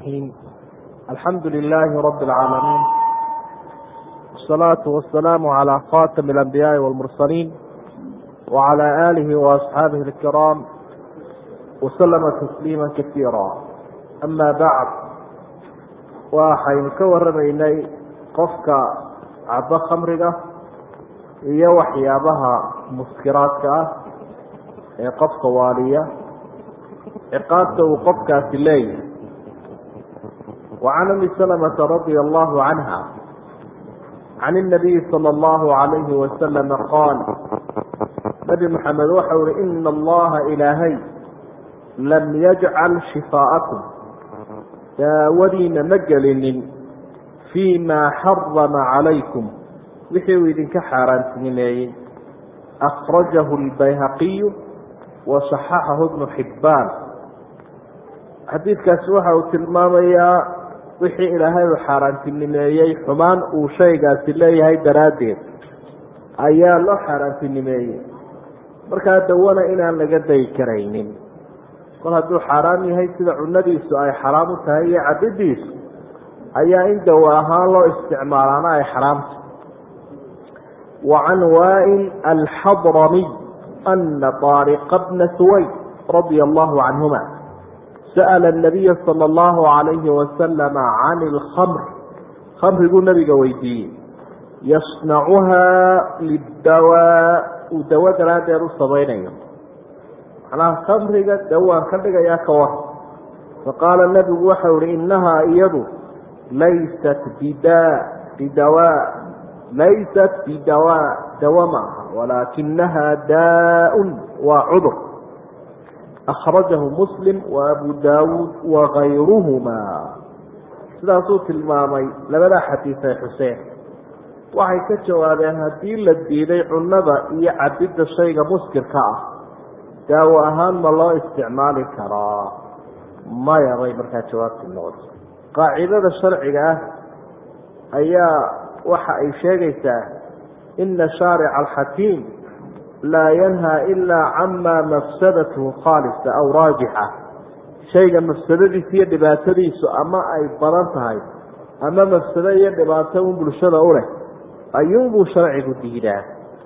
الرحيم الحمد لله رب العالمين والصلاة والسلام على خاتم الأنبياء والمرسلين وعلى آله وأصحابه الكرام وسلم تسليما كثيرا أما بعد waxaynu ka waramaynay qofka cabo khamriga iyo waxyaabaha muskiraadka ah ee qofka waaliya ciqaabta uu qofkaasi leeyahay وعن أم سلمة رضي الله عنها عن النبي صلى الله عليه وسلم قال نبي محمد waxau hi إن اللaha إلaahay لم يجعل شفاءكم daawadiina ma gelinin fii maa xarama calaykum wixii uu idinka xaaraantinimeeyey akhrajahu lbayhaqiyu wa saxaxahu bnu xibbaan xadiidkaasi waxa uu tilmaamayaa wixii ilaahay uu xaaraantinimeeyey xumaan uu shaygaasi leeyahay daraaddeed ayaa loo xaaraantinimeeyey markaa dawana inaan laga dayi karaynin kol hadduu xaaraam yahay sida cunadiisu ay xaraam u tahay iyo cabidiisu ayaa in dawo ahaan loo isticmaalaana ay xaraamta wa can waail alxadramiy ana طaariqa bna suwayd radia allahu canhuma sa'ala الnabiya salى اllahu عalayhi wasalama can اlkhamr khamriguu nabiga weydiiyey yasnacuhaa lidawaa uu dawo daraaddeed u samaynayo macnaha khamriga dawaan ka dhigayaa ka war faqaala nebigu waxau ihi innahaa iyadu laysat bidaa bidawaa laysat bidawaa dawa ma aha walaakinahaa daa-un waa cudur akhrajahu muslim wa abu daawuud wagayruhumaa sidaasuu tilmaamay labadaa xadiis ay xuseen waxay ka jawaabeen haddii la diiday cunnada iyo cabidda shayga muskirka ah daawo ahaan ma loo isticmaali karaa maya bay markaa jawaabtii noqotay qaacidada sharciga ah ayaa waxa ay sheegaysaa ina shaarica alxakiim laa yanhaa ilaa camaa mafsadatuhu khaalisa aw raajixa shayga mafsadadiisa iyo dhibaatadiisu ama ay badan tahay ama mafsado iyo dhibaato un bulshada u leh ayuunbuu sharcigu diidaa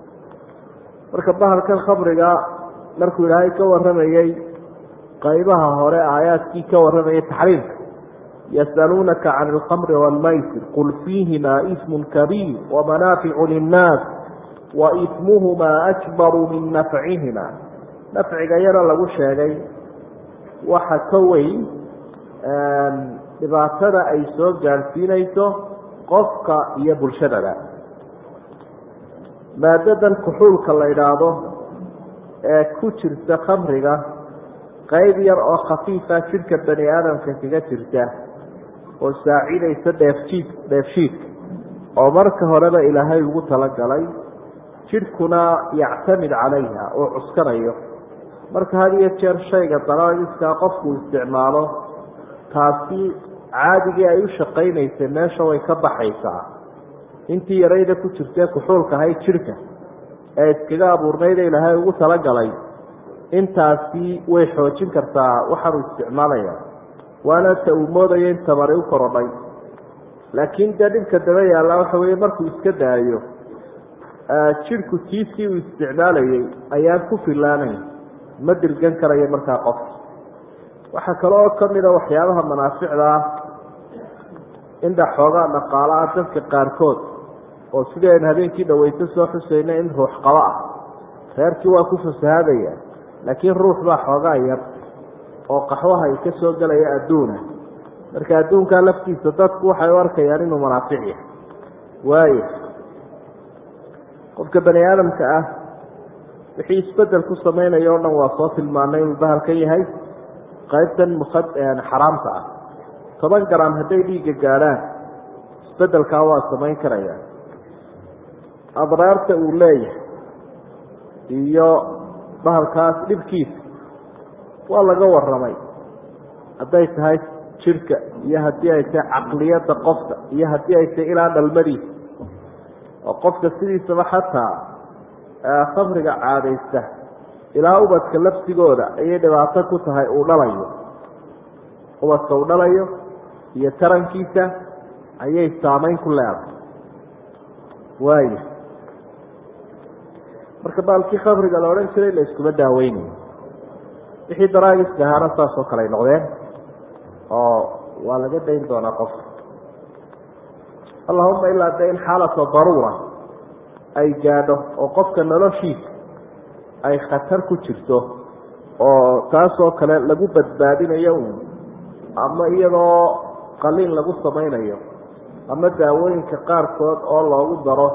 marka bahalkan khamriga markuu ilaahay ka waramayey qaybaha hore aayaadkii ka waramayay taxriimka yasaluunaka can alkhamri waalmaysir qul fiihimaa ismun kabiir wamanaaficu linnaas wa ismuhumaa akbaru min nafcihima nafciga yara lagu sheegay waxa ka weyn dhibaatada ay soo gaadhsiinayso qofka iyo bulshadaba maadadan kuxuulka la idhaahdo ee ku jirta khamriga qayb yar oo khafiifa jidhka bani aadamka kaga jirta oo saacidaysa dheefjiid dheefshiidka oo marka horeba ilaahay ugu talagalay jidhkuna yactamid calayha oo cuskanayo marka had iyo jeer shayga dalaiskaa qofku isticmaalo taasi caadigii ay u shaqaynaysay meesha way ka baxaysaa intii yarayda ku jirtee kuxuulka ahayd jidhka ee iskaga abuurnayda ilaahay ugu talagalay intaasi way xoojin kartaa waxaanu isticmaalaya waana ta uu moodayo in tamari u korodhay laakiin dee dhibka daba yaalla waxa weeye markuu iska daayo jidhku tiisii uu isticmaalayay ayaan ku filaanayn ma dirgan karayo markaa qofka waxaa kale oo kamida waxyaabaha manaaficda ah indha xoogaa dhaqaala ah dadka qaarkood oo sidii aynu habeenkii dhaweyto soo xusayna in ruux qabo ah reerkii waa ku fasahaadaya laakiin ruux baa xoogaa yar oo qaxwaha ay ka soo gelaya adduuna marka adduunkaa laftiisa dadku waxay u arkayaan inuu manaafic yahay waayo qofka bani aadamka ah wixii isbedel ku sameynaya o dhan waa soo tilmaanay inuu bahalkan yahay qaybtan muka xaraamta ah toban garam hadday dhiigga gaadhaan isbedelkaa waa samayn karaya adraarta uu leeyahay iyo bahalkaas dhibkiisa waa laga waramay hadday tahay jidhka iyo haddii ay tahay caqliyadda qofka iyo haddii ay tahay ilaa dhalmadiisa oo qofka sidiisaba xataa khamriga caadaysta ilaa ubadka lafsigooda ayay dhibaato ku tahay uu dhalayo ubadka uu dhalayo iyo tarankiisa ayay saameyn ku leedahay waaya marka baalkii khamriga la odhan jiray la iskuma daaweynayo wixii daraagiska ahaana saas oo kale ay noqdeen oo waa laga dayn doonaa qofka allahuma ilaa de in xaalata daruura ay gaadho oo qofka noloshiisa ay khatar ku jirto oo taasoo kale lagu badbaadinayo un ama iyadoo qaliin lagu samaynayo ama daawooyinka qaarkood oo loogu daro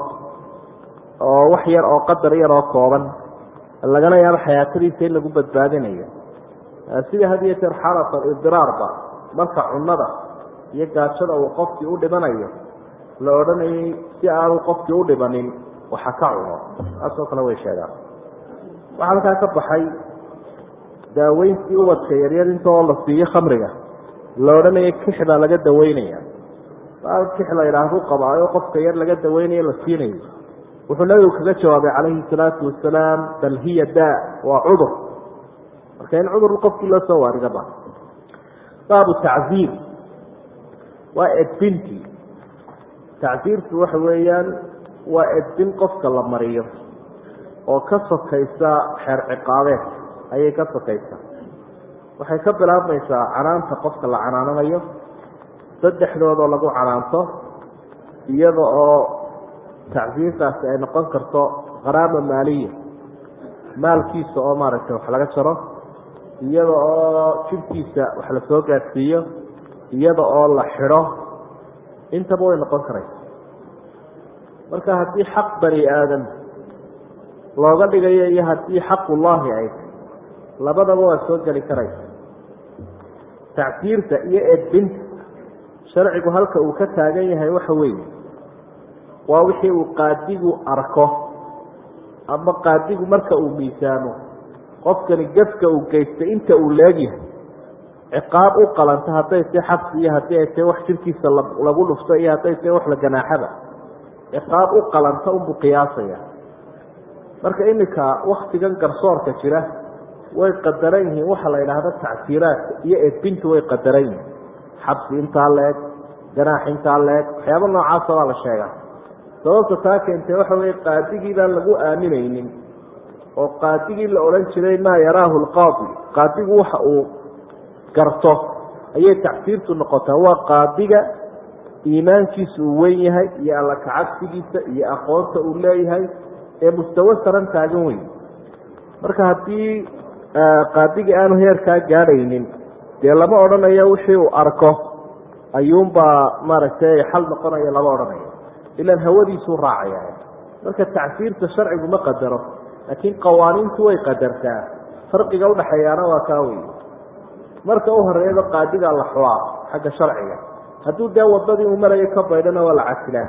oo wax yar oo qadar yar oo kooban lagana yaabo xayaatadiisa in lagu badbaadinayo sida had iyo jeer xaalata idiraarba marka cunada iyo gaajada uu qofkii u dhimanayo la odhanayay si aanu qofkii u dhimanin waxa ka cuno taasoo kale way sheegaan waxaa halkaa ka baxay daaweyntii ubadka yaryar intoo la siiyo khamriga la odhanaya kix baa laga daweynaya baal kix la yidhaahdu qabaayo qofka yar laga daweynayo la siinayo wuxuu nabigu kaga jawaabay calayhi salaatu wasalaam bal hiya daa waa cudur marka in cudur qofkii loo soo waaridaba baabu tacziir waa edbintii tacziirtu waxa weeyaan waa edbin qofka la mariyo oo ka sokaysa xeer ciqaabeed ayay ka sokaysaa waxay ka bilaabmaysaa canaanta qofka la canaananayo saddexdoodoo lagu canaanto iyada oo tacsiirtaasi ay noqon karto qaraama maaliya maalkiisa oo maaragtay wax laga jaro iyada oo jibkiisa wax la soo gaadhsiiyo iyada oo la xidho intaba way noqon karaysa marka haddii xaq bani aadam looga dhigayo iyo haddii xaqullaahi ay labadaba waa soo geli karaysa tacsiirta iyo edbinta sharcigu halka uu ka taagan yahay waxa weeye waa wixii uu qaadigu arko ama qaadigu marka uu miisaamo qofkani gefka uu geystay inta uu leegyahay ciqaab u qalanta hadday tae xabsi iyo haddii ay tae wax jirkiisa lagu dhufto iyo hadday tae wax la ganaaxada ciqaab u qalanta unbuu qiyaasaya marka iminka waktigan garsoorka jira way qadaran yihiin waxa la yidhaahda tacsiiraadka iyo edbintu way qadaran yihiin xabsi intaa leeg ganaax intaa leeg waxyaaba noocaasa waa la sheegaa sababta taa keentay waxa weye qaadigii baan lagu aaminaynin oo qaadigii la odhan jiray maa yaraahu lqaadi qaadigu waxa uu garto ayay tacsiirtu noqotaa waa qaadiga iimaankiisa uu wen yahay iyo alla kacabsigiisa iyo aqoonta uu leeyahay ee mustawo saran taagan weyn marka haddii qaadigii aanu heerkaa gaadhaynin dee lama odhanayo wixii uu arko ayuunbaa maaragtay xal noqonaya lama odhanayo ilaan hawadiisuu raacaya marka tacsiirta sharcigu ma qadaro laakiin qawaaniintu way qadartaa farqiga udhaxeeyaana waa kaa wey marka u horeeyaba qaadigaa la xulaa xagga sharciga hadduu dee wadadii uu marayo ka baydhana waa la casilaa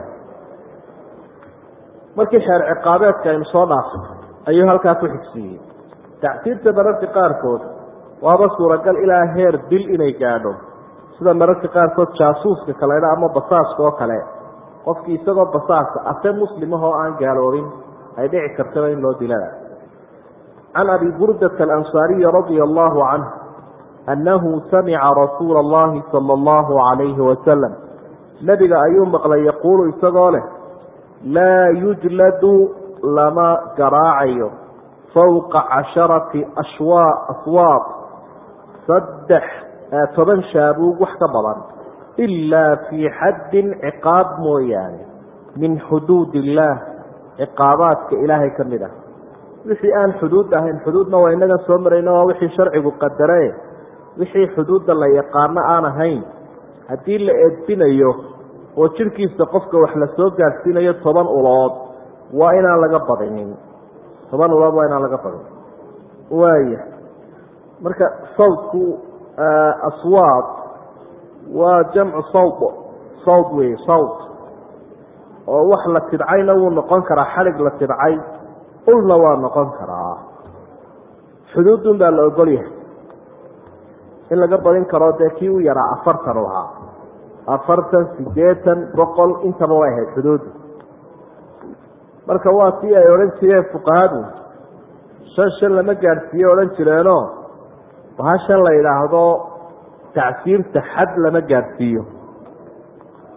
markii xeer ciqaabeedka aynu soo dhaafay ayuu halkaa ku xigsiiyey tacsiirta mararka qaarkood waaba suuragal ilaa heer dil inay gaadho sida mararka qaarkood jaasuuska kaleedha ama basaaska oo kale qofkii isagoo basaasa ase muslimahoo aan gaaloobin ay dhici kartaba in loo dilada can abi burdata alansaariyi radia allahu canh annahu samica rasuula allahi sala allahu calayhi wasalam nebiga ayuu maqlay yaquulu isagoo leh laa yujladu lama garaacayo fowqa casharati ashwa aswaaq saddex toban shaabuug wax ka badan ilaa fii xaddin ciqaab mooyaane min xuduud illaah ciqaabaadka ilaahay ka mid ah wixii aan xuduud ahayn xuduudna waa inaga soo marayna waa wixii sharcigu qadare wixii xuduudda la yaqaano aan ahayn haddii la edbinayo oo jirkiisa qofka wax la soo gaadhsiinayo toban ulood waa inaan laga badinin toban ulood waa inaan laga badinin waaya marka sawdku aswaad waa jamcu sawd sawd wey sawd oo wax la tidcayna wuu noqon karaa xalig la tidcay ulna waa noqon karaa xuduudun baa la ogol yahay in laga badin karo dee kii u yaraa afartan u ahaa afartan sideetan boqol intaba way ahayd xuduuddu marka waa tii ay odhan jireen fuqahadu shan shan lama gaadhsiiye odhan jireenoo bahashan la yidhaahdo tacsiirta xad lama gaadhsiiyo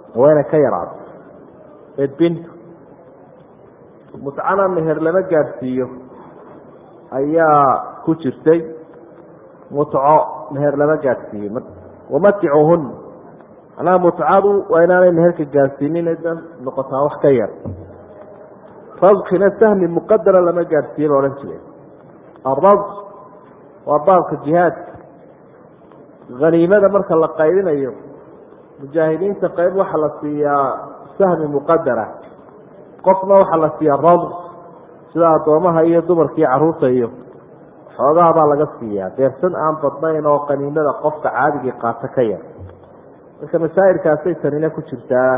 waa inay ka yaraato edbintu mutcana meher lama gaadhsiiyo ayaa ku jirtay mutco meher lama gaadhsiiyo wamaticuhun macnaha mutcadu waa inaanay meherka gaadhsiinin da noqotaa wax ka yar radkina sahmi muqadara lama gaadhsiiye la odhan jiray arad waa baabka jihaadka haniimada marka la qaybinayo mujaahidiinta qayb waxaa la siiyaa sahmi muqadara qofna waxaa la siiyaa radk sida addoomaha iyo dumarka iyo caruurta iyo xoogaha baa laga siiyaa deersan aan badnayn oo qaniimada qofka caadigii qaato ka yar marka masaa'ilkaasay tanina ku jirtaa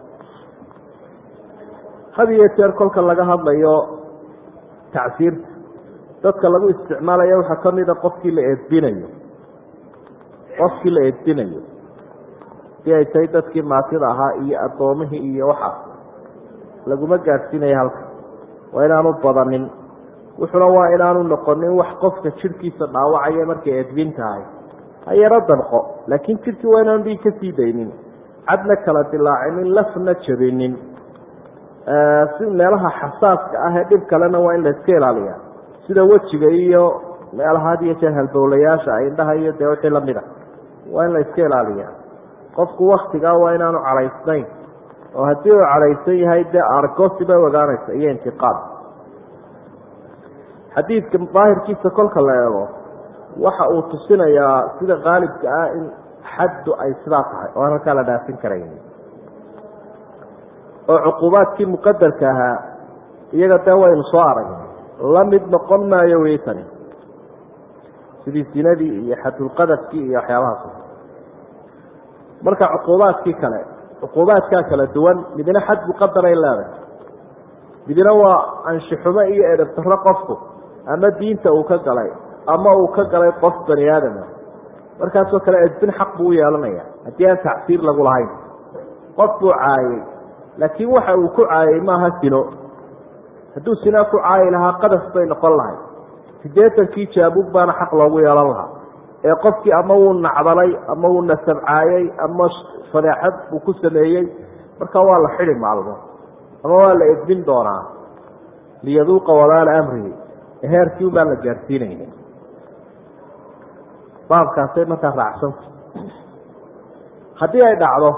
had iyo jeer kolka laga hadlayo tacsiirta dadka lagu isticmaalayo waxaa kamida qofkii la eedbinayo qofkii la eedbinayo si ay tahay dadkii maatida ahaa iyo addoomihii iyo waxaas laguma gaadhsiinayo halka waa inaanu badanin wuxuna waa inaanu noqonin wax qofka jidhkiisa dhaawacaya markay eedbin tahay ha yaro danqo laakiin jidhkii waa inaanu dhiig ka sii daynin cadna kala dilaacinin lafna jabinin si meelaha xasaaska ah ee dhib kalena waa in la iska ilaaliya sida wejiga iyo meelaha had iyo jeer halbowlayaasha indhaha iyo dee wixii lamid a waa in la iska ilaaliya qofku waktigaa waa inaanu cadhaysnayn oo haddii uu cadhaysan yahay dee argosi bay ogaanaysa iyo intiqaad xadiidka daahirkiisa kolka la eego waxa uu tusinayaa sida qaalibka ah in xaddu ay sidaa tahay oo aan halkaa la dhaafin karayn oo cuqubaadkii muqadarka ahaa iyaga dee waynu soo aragnay la mid noqon maayo wey tani sidii sinadii iyo xadulqadafkii iyo waxyaabahaas marka cuquubaadkii kale cuquubaadkaa kala duwan midna xad muqadaray leedahay midna waa anshixumo iyo edhabtaro qofku ama diinta uu ka galay ama uu ka galay qof bani aadama markaasoo kale edbin xaq buu u yeelanaya haddii aan tacsiir lagu lahayn qof buu caayey laakiin waxa uu ku caayey maaha sino hadduu sinaa ku caayi lahaa qadaf bay noqon lahay siddeetankii jaabuug baana xaq loogu yeelan lahaa ee qofkii ama wuu nacdalay ama wuu nasabcaayey ama fadeexad uu ku sameeyey marka waa la xidi maalmo ama waa la edbin doonaa liyaduuqa walaala amrihi heerkii ubaa la gaadhsiinaya baabkaasay markaa raacsanta haddii ay dhacdo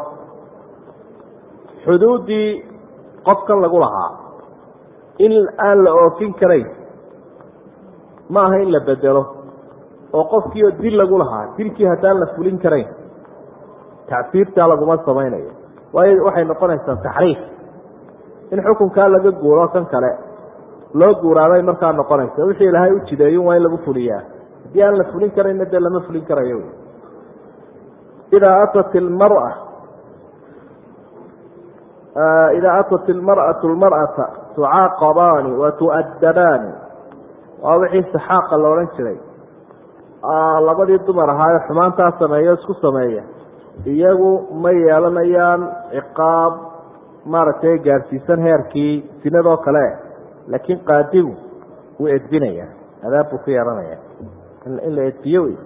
xuduuddii qofkan lagu lahaa in aan la oofin karayn ma aha in la bedelo oo qofkiioo dil lagu lahaa dilkii haddaan la fulin karayn tacsiirtaa laguma samaynayo waayo waxay noqonaysaa taxriif in xukunkaa laga guuro kan kale loo guuraabay markaa noqonaysa wixii ilaahay u jideeyun waa in lagu fuliyaa haddii aan la fulin karayna dee lama fulin karayo idaa atat ilmara idaa atat ilmar'atu lmar'ata tucaaqabaani wa tu'addabaani waa wixii saxaaqa la odhan jiray labadii dumar ahaayo xumaantaa sameeyo isku sameeya iyagu ma yeelanayaan ciqaab maaragtay gaadhsiisan heerkii sinadoo kale laakiin qaadigu wuu edbinaya adaab buu ku yeelanaya in la edbiyo wey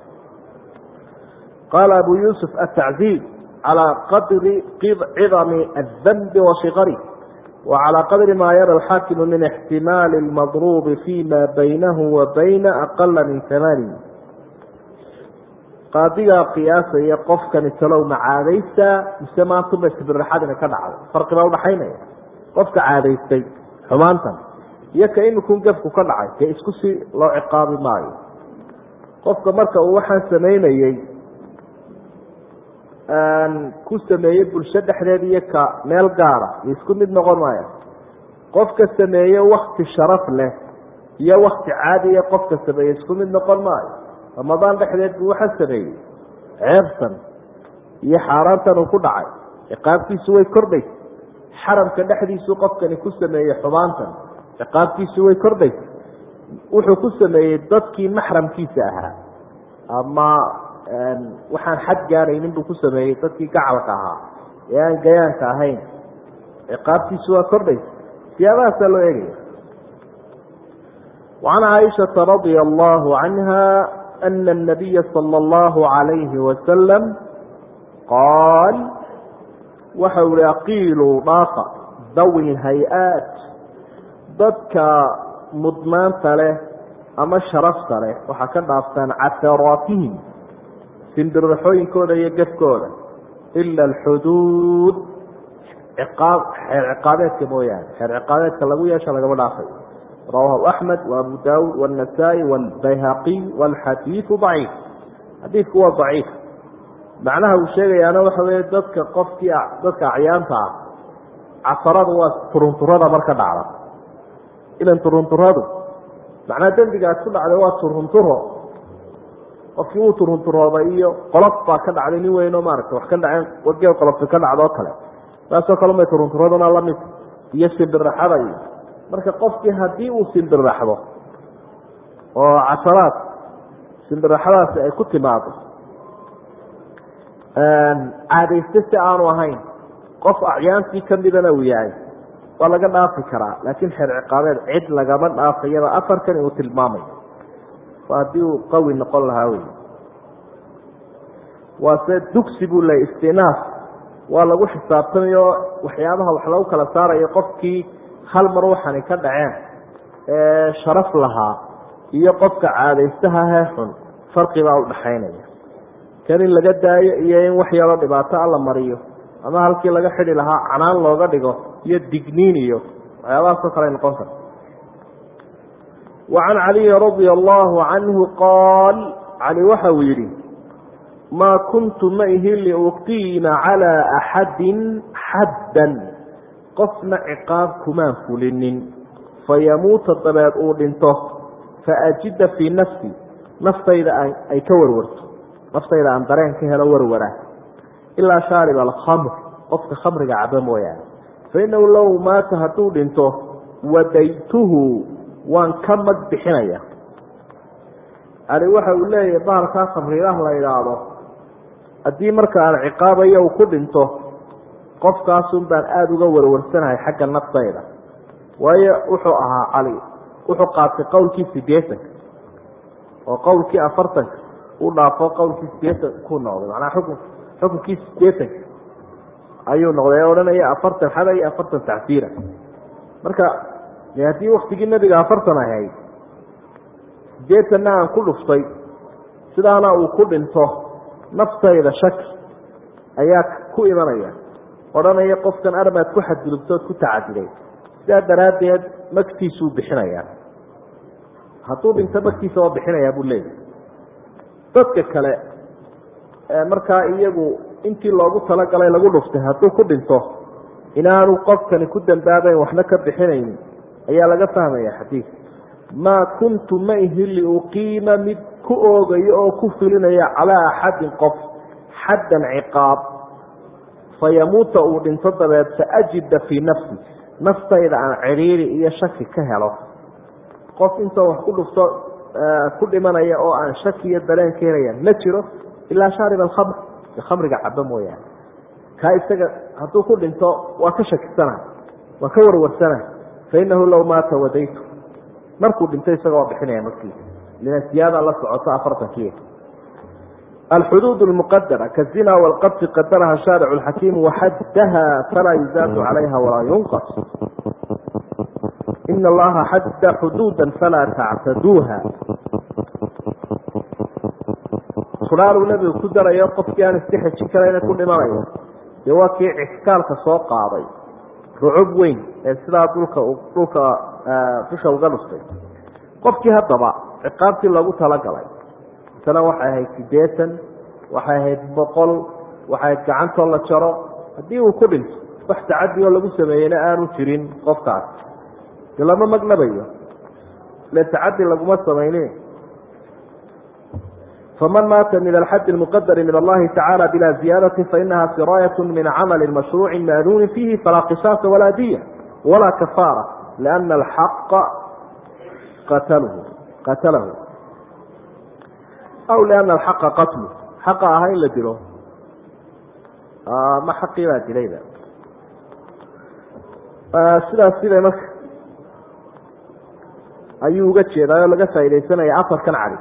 qaala abu yuusuf atacziib calى qadri cidami الdanbi waصiqari وعalى qadri ma yara الxaakimu min اxtimaali الmadrubi fima baynahu wa bayna aqala min tamaani qaadigaa qiyaasaya qofkani talow ma caadaystaa mise maantuma sibiraxadina ka dhacday farqi baa udhaxaynaya qofka caadaystay xumaantan iyo ka imikun gefku ka dhacay dee isku si loo ciqaabi maayo qofka marka uu waxaan samaynayey ku sameeyey bulsho dhexdeed iyo ka meel gaara iyo isku mid noqon maayo qofka sameeye wakti sharaf leh iyo wakti caadiya qofka sameeye isku mid noqon maayo ramadaan dhexdeed buu waxa sameeyey ceebsan iyo xaaraantan uu ku dhacay ciqaabtiisu way kordhaysa xaramka dhexdiisuu qofkani ku sameeyey xumaantan ciqaabtiisu way kordhaysa wuxuu ku sameeyey dadkii maxramkiisa ahaa ama waxaan xad gaaraynin buu ku sameeyey dadkii gacalka ahaa ee aan gayaanka ahayn ciqaabtiisu waa kordhaysa siyaabahaasaa loo eegaya وعن عائشة رضي الله عنها أن النبي صلى الله عليه وسلم قال waxa ihi aqiiluu dhaafa dawi hay-aat dadka mudnaanta leh ama sharafta leh waxaa ka dhaaftaan casaraatihim simbirraxooyinkooda iyo gefkooda ila alxuduud ciqaab xeer ciqaabeedka mooyaane xeer ciqaabeedka lagu yeesha lagama dhaafay rawahu axmed wa abu daawuud wاnasaa'i wاlbayhaqiy wاlxadiidu daciif xadiidku waa daciif macnaha uu sheegayaana waxa weeye dadka qofkii dadka acyaanta ah casaradu waa turunturada marka dhacda ilan turunturadu macnaa dembigaas ku dhacday waa turunturo qofkii uu turunturooday iyo qolof baa ka dhacday nin weyn oo maaragta wax ka dhaceen wagee qolofti ka dhacdo o kale saasoo kale may turunturaduna lamid iyo simbiraxada iyo marka qofkii haddii uu simbiraxdo oo casaraad simbiraxadaasi ay ku timaado caadayste si aanu ahayn qof acyaantii kamidana uu yahay waa laga dhaafi karaa laakiin xeer ciqaabeed cid lagama dhaafayaba afarkan inuu tilmaamayo haddii uu qawi noqon lahaa wey waase dugsi buu leeyay istinaaf waa lagu xisaabtamayo waxyaabaha wax lagu kala saarayo qofkii hal mar waxani ka dhaceen ee sharaf lahaa iyo qofka caadaystaha hee xun farqibaa udhaxaynaya kan in laga daayo iyo in wax yaroo dhibaato a la mariyo ama halkii laga xidi lahaa canaan looga dhigo iyo digniin iyo waxyaabahaasoo kale ay noqon karta وعن علي رضي الله عنه قال علي waxa uu yihi mا كنت ma ihi لأقيم على أحad xadا qofna cقاab kumaan fulinin fayamuuta dabeed uu dhinto faأjida fيi نفسi naftayda ay ka warwarto naftayda aan dareen ka helo warwara ilaa shaarب الkمr qofka khamriga caba mooyaane faإنahu low maata hadduu dhinto wadaytuhu waan ka mag bixinaya ali waxa uu leeyahay bahalkaa khamriilaha la idhaahdo haddii marka aan ciqaabayo uu ku dhinto qofkaasun baan aada uga warwarsanahay xagga naftayda waayo wuxuu ahaa cali wuxuu qaatay qowlkii sideetanka oo qowlkii afartanka u dhaafo qowlkii sideetan ku noqday macnaha xukun xukunkii sideetanka ayuu noqday ee odhanaya afartan xada iyo afartan tacsiira marka de haddii waktigii nebiga afartan ahayd sideetanna aan ku dhuftay sidaana uu ku dhinto naftayda shaki ayaa ku imanaya odhanaya qofkan armaad ku xadgudubtood ku tacadiday sidaa daraaddeed magtiisuu bixinayaa hadduu dhinto magtiisa waa bixinayaa buu leeyahy dadka kale markaa iyagu intii loogu talagalay lagu dhuftay hadduu ku dhinto inaanu qofkani ku dambaabayn waxna ka bixinayn ayaa laga fahmaya xadiidka maa kuntu ma ihi liuqiima mid ku oogayo oo ku filinaya calaa axadin qof xaddan ciqaab fayamuuta uu dhinto dabeed faajida fii nafsi naftayda aan cidhiiri iyo shaki ka helo qof intoo wax ku dhufto ku dhimanaya oo aan shaki iyo dareen ka helaya ma jiro ilaa shaarib alkhamr khamriga cabo mooyaane kaa isaga hadduu ku dhinto waa ka shakisana waa ka warwarsana fainahu low maata wadaytu markuu dhinto isaga waa bixinaya markiisa lina siyaada la socoto afartankii alxuduud lmuqadara kazina wlqadfi qadaraha shaaricu lxakiim waxaddaha falaa yuzaadu calayha walaa yunqas ina allaha xadda xuduuda falaa tactaduuha fudhaaluu nebigu ku darayo qofkii aan iska xejin karayna ku dhimanayo dee waa kii ixkaalka soo qaaday rucub weyn ee sidaa dhulka dhulka dusha uga dhuftay qofkii haddaba ciqaabtii loogu talagalay masalan waxay ahayd sideetan waxay ahayd boqol waxay ahayd gacantoo la jaro haddii uu ku dhinto wax tacadi oo lagu sameeyeyna aanu jirin qofkaas de lama magnabayo ile tacadi laguma samaynin faman maata min alxadi lmuqadari min allahi tacala bila ziyadati fainaha siraayat min camali mashruuci maanuuni fiihi falaa qisaasa walaa diya walaa kafaara liana alxaqa qatalhu qatalahu aw liana alxaqa qatlu xaqa ahaa in la dilo ma xaqii baa dilayba sidaas siday marka ayuu uga jeedaa oo laga faaidaysanaya afarkan cali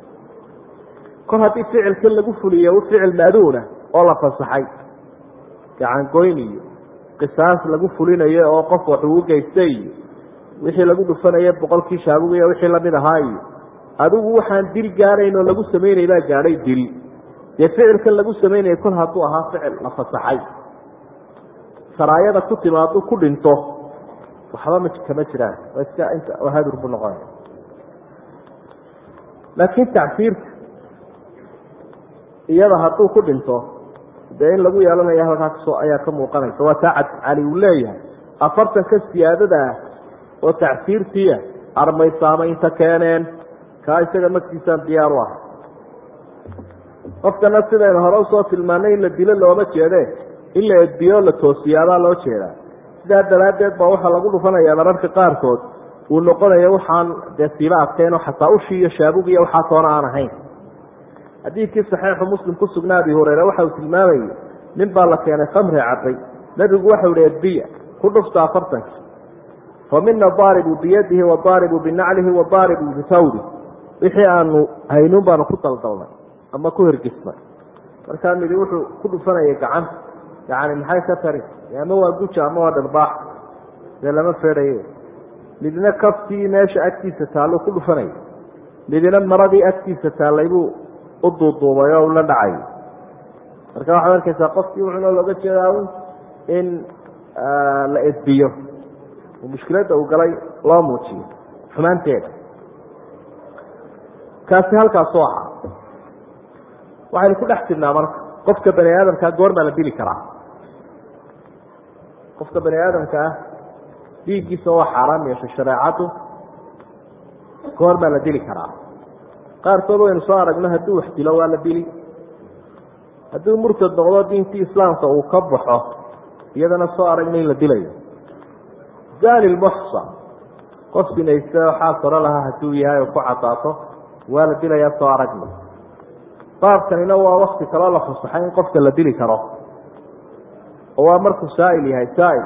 kor haddii ficilkan lagu fuliyo ficil maaduuna oo la fasaxay gacangoyn iyo qisaas lagu fulinayo oo qof wax ugu geystay iyo wixii lagu dhufanaya boqolkii shaabugu iyo wixii lamid ahaa iyo adigu waxaan dil gaarayn oo lagu samaynay baa gaadhay dil dee ficilkan lagu samaynaya kol hadduu ahaa ficil la fasaxay saraayada ku timaadu ku dhinto waxba ma kama jiraan waa iska inta hadur buu noqonaya laakiin tacsiirka iyada hadduu ku dhinto dee in lagu yeelanayo halkaa kasoo ayaa ka muuqanaysa waa taa cali uu leeyahay afartanka siyaadada ah oo tacsiirtiia armay saamaynta keeneen kaa isaga magtiisaan diyaar u ah qofkana sidaynu hore usoo tilmaanay in la dilo looma jeede in la edbiyo la toosiyaadaa loo jeedaa sidaa daraaddeed baa waxaa lagu dhufanayaa mararka qaarkood uu noqonayo waxaan dee siiba adkeyn oo xataa ushii iyo shaabug iyo waxaa toona aan ahayn xadiidkii saxiixu muslim ku sugnaa abi hureyre waxa uu tilmaamayey nin baa la keenay khamri cabay nebigu waxau ihi edbiya ku dhufta afartankii fa mina daaribu biyadihi wadaaribu binaclihi wadaaribu bifawdi wixii aanu haynuun baanu ku daldalnay ama ku hirgisnay markaa midi wuxuu ku dhufanayay gacanta yani maxay ka tari ama waa guja ama waa dharbaax dee lama feedhaye midna kaftii meesha agtiisa taallo ku dhufanayay midna maradii agtiisa taallay buu u duuduubay oo ula dhacay marka waxaad arkaysaa qofkii wuxuuna looga jeedaa in la edbiyo oo mushkiladda uu galay loo muujiyo xumaanteeda kaasi halkaasoo aha waxaynu ku dhex jirnaa marka qofka bani aadamkaa goormaa la dili karaa qofka bani aadamka ah dhiiggiisa waa xaaraam yeeshay shareecadu goormaa la dili karaa qaarkood waynu soo aragno hadduu wax dilo waa la dili hadduu murtad noqdo diintii islaamka uu ka baxo iyadana soo aragno in la dilayo zani lmuxsan qof sinaysta waxaa saro lahaa hadduu yahay oo ku cadaato waa la dilayaa soo aragno baabkanina waa wakti kaloo la fasaxay in qofka la dili karo oo waa markuu saa'il yahay saa'il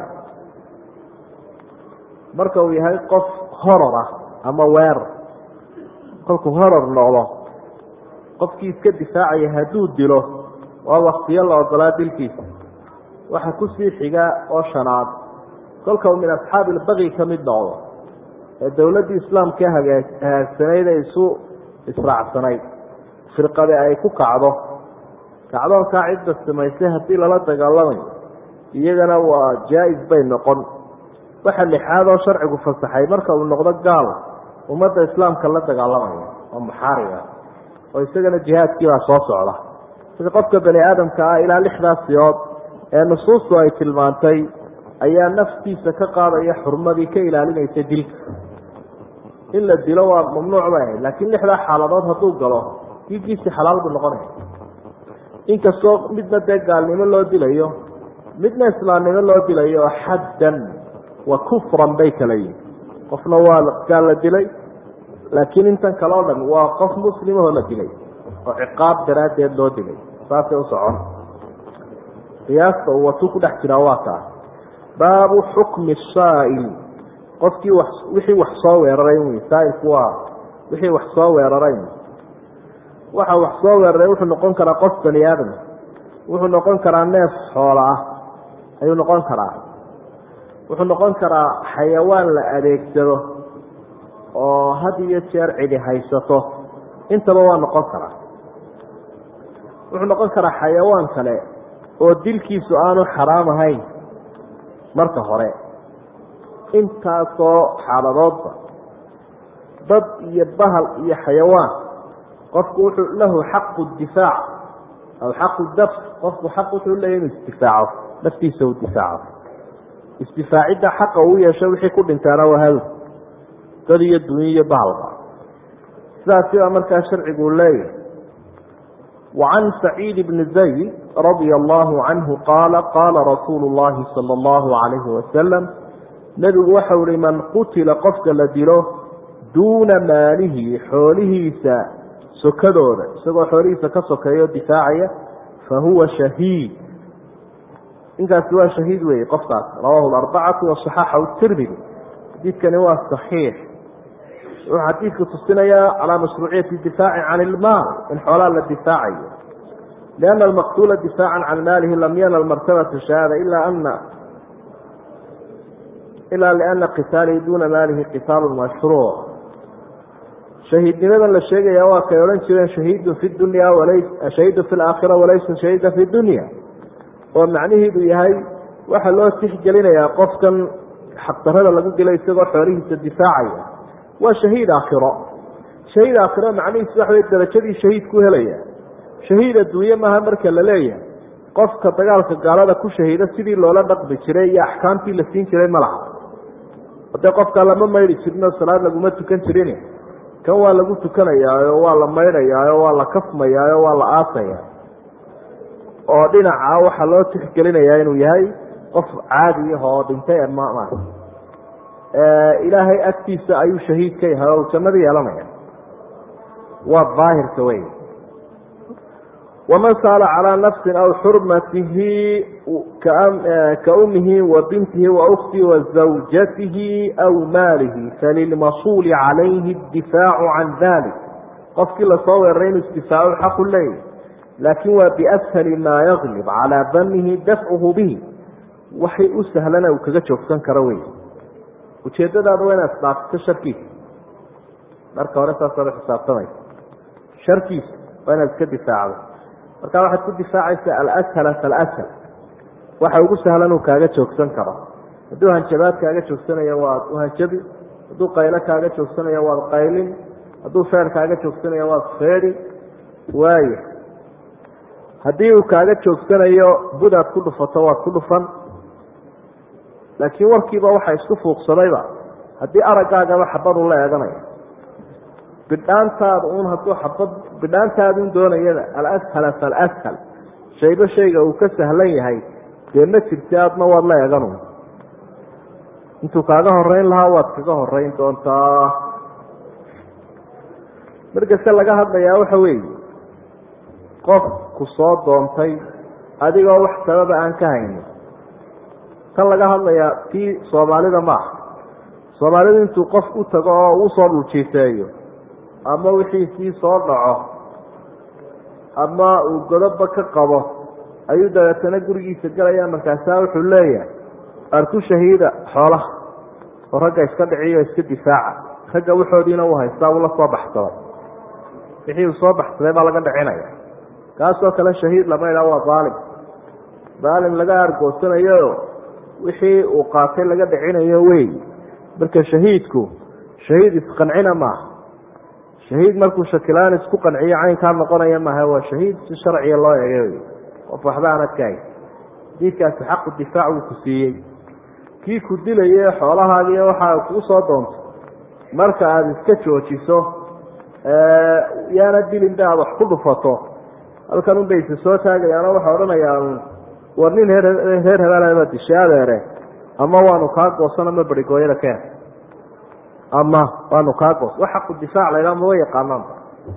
marka uu yahay qof horor ah ama weerar kolkuu horor noqdo qofkii iska difaacaya hadduu dilo waa waktiyo la ogolaa dilkiisa waxa kusii xiga oo shanaad kolka uu min asxaabi ilbaqi ka mid noqdo ee dowladdii islaamka hagaa hagaagsanayd ee isu israacsanayd firqade ay ku kacdo kacdoonkaa cidda samaysay haddii lala dagaalamayo iyagana waa jaa-is bay noqon waxa lixaad oo sharcigu fasaxay marka uu noqdo gaal ummadda islaamka la dagaalamaya oo muxaariga oo isagana jihaadkii baa soo socda sida qofka bani aadamka ah ilaa lixdaas siyood ee nusuustu ay tilmaantay ayaa naftiisa ka qaadaya xurmadii ka ilaalinaysa dilka in la dilo waa mamnuuc bay ahayd laakiin lixdaa xaaladood hadduu galo diigiisii xalaal buu noqonaya inkastoo midna dee gaalnimo loo dilayo midna islaamnimo loo dilayo oo xaddan wa kufran bay kala yihin qofna waa gaal la dilay laakiin intan kale o dhan waa qof muslimahoo la dilay oo ciqaab daraaddeed loo dilay saasay u socon qiyaasta uu watuu ku dhex jiraa waa kaa baabu xukmi saa'il qofkii wa wixii wax soo weeraray wy saailku waa wixii wax soo weeraray waxa wax soo weeraray wuxuu noqon karaa qof bani aadam wuxuu noqon karaa neef xoola ah ayuu noqon karaa wuxuu noqon karaa xayawaan la adeegsado oo had iyo jeer cidi haysato intaba waa noqon karaa wuxuu noqon karaa xayawaan kale oo dilkiisu aanu xaraam ahayn marka hore intaasoo xaaladoodba dad iyo bahal iyo xayawaan qofku wuxuu lahu xaqu difaac aw xaqu daf qofku xaq wuxuu leeyahy inuu isdifaaco naftiisa uu difaaco isdifaacidda xaqa uu yeesho wixii ku dhintaana waa hadow dad iyo dunya iyo bahalba sidaasi baa markaa sharcigu leeyahay وعن سعيد بن زيد رضي الله عنه قال قال رsuuل اللhi صلى الله عليه وسلم نبgu waxau hi maن qutila qofka la dilo duuna maalihi xoolihiisa sokadooda isagoo xoolihiisa ka sokeeyo difaacaya fahuwa شhahiid inkaasi waa shahiid wey qofkaas rawahu الأربcaة وصxaxahu التirmidي xadiidkani waa صaxiix wuxuu xadiidku tusinayaa calaa mashruuciyati difaaci can ilmaal in xoolaa la difaacayo liana almaqtuula difaacan can maalihi lam yanal martabata shahaada ila ana ilaa liana qitaalihi duuna maalihi qitaalu mashruuc shahiidnimadan la sheegaya waa kay odhan jireen shahiidun fi dunya shahiidun fi laakhira walaysa shahiida fi dunya oo macnihiidu yahay waxaa loo tixgelinayaa qofkan xaqdarada lagu dilo isagoo xoolihiisa difaacaya waa shahiid aakhiro shahiid aakhiro macnihiisu waxa wey darajadii shahiidku helaya shahiid adduunye maaha marka la leeyahay qofka dagaalka gaalada ku shahiida sidii loola dhaqmi jiray iyo axkaamtii la siin jiray ma laha hadee qofkaa lama maydhi jirinoo salaad laguma tukan jirin kan waa lagu tukanayaayo waa la maydhayaayo waa la kafmayaayo waa la aasaya oo dhinaca waxaa loo tixgelinayaa inuu yahay qof caadi ah oo dhintay ma ilaahay agtiisa ayuu shahiid ka yahay oo jannada yeelanaya waa daahirka wey waman saala calaa nafsin aw xurmatihi ka umihi wa bintihi wa uktihi wa zawjatihi aw maalihi falilmasuuli calayhi اdifaacu can dalik qofkii lasoo weeraray inuu isdifaacu xaqu leeyahy laakin waa biashali maa yaglib calaa danihi dafcuhu bihi waxay u sahlana uu kaga joogsan karo wey ujeedadaada waa inaad isdhaafito sharkiisa marka hore saas ola xisaabtamaysa sharkiisa waa inaad iska difaacdo markaa waxaad ku difaacaysa alashal falashal waxa ugu sahlan uu kaaga joogsan karo hadduu hanjabaad kaaga joogsanayo waad uhanjabi hadduu qaylo kaaga joogsanayo waad qaylin hadduu feer kaaga joogsanayo waad feedi waaya haddii uu kaaga joogsanayo budaad ku dhufato waad ku dhufan laakiin warkiiba waxa isku fuuqsadayba haddii araggaagaba xabadu la eeganaya bidhaantaada un hadduu xabad bidhaantaadun doonayada alashal falashal shayba shayga uu ka sahlan yahay dee ma jirti aadna waad la eeganu intuu kaaga horeyn lahaa waad kaga horeyn doontaa markase laga hadlayaa waxa weeye qof ku soo doontay adigoo wax sababa aan ka haynin tan laga hadlayaa tii soomaalida maaha soomaalidu intuu qof u tago oo uu soo dhuljiifeeyo ama wixiisii soo dhaco ama uu godoba ka qabo ayuu dabeetana gurigiisa galaya markaasaa wuxuu leeyahay arku shahiida xoolaha oo ragga iska dhiciyo iska difaaca ragga waxoodiina uu haystaa uu la soo baxsaday wixii uu soo baxsaday baa laga dhicinaya kaasoo kale shahiid lama idhaha waa daalim daalim laga argoosanayo wixii uu qaatay laga dhicinayo wey marka shahiidku shahiid isqancina maaha shahiid markuu shakilaan isku qanciyo caynkaa noqonaya maaha waa shahiid si sharciga loo eegay wey qof waxba aanad ka hay diidkaasi xaqu difaac wuu ku siiyey kii ku dilaye xoolahaagii waxaa kuu soo doonto marka aada iska joojiso yaana dilin ba aad wax ku dhufato halkan un bay isa soo taagayaano waxaa odhanayaa war nin reer reer hebelaba dishay adeere ama waanu kaa goosan ama berigooyada keen ama waanu kaa goos wax xaqu difaac laydhaa maba yaqaanaanba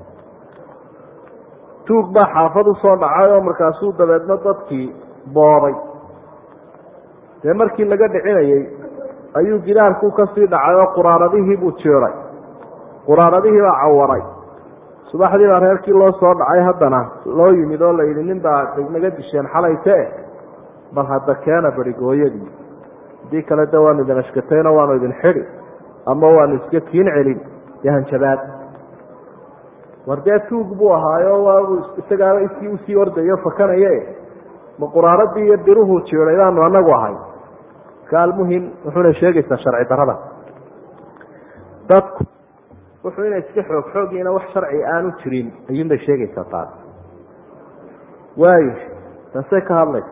tuug baa xaafad usoo dhacay oo markaasuu dabeedna dadkii booday dee markii laga dhicinayey ayuu gidaarku kasii dhacay oo quraaradihii buu jiiray quraaradihii baa cawaray subaxdii baa reerkii loo soo dhacay haddana loo yimid oo la yidhi nin baa naga disheen xalayte bal hadda keena berigooyadii haddii kale de waanu idin ashkatayno waanu idin xidi ama waanu iska kiin celin iyo hanjabaad war dee tuug buu ahaayo waabu isagaaba iskii usii ordayo fakanaye ma quraaradii iyo biruhu jiiday baanu anagu ahay ka almuhim wuxuuna sheegaysaa sharci darada dadku wuxuu inay iska xoog xoogiina wax sharci aanu jirin ayuunbay sheegaysaa taas waayo taasay ka hadlaysa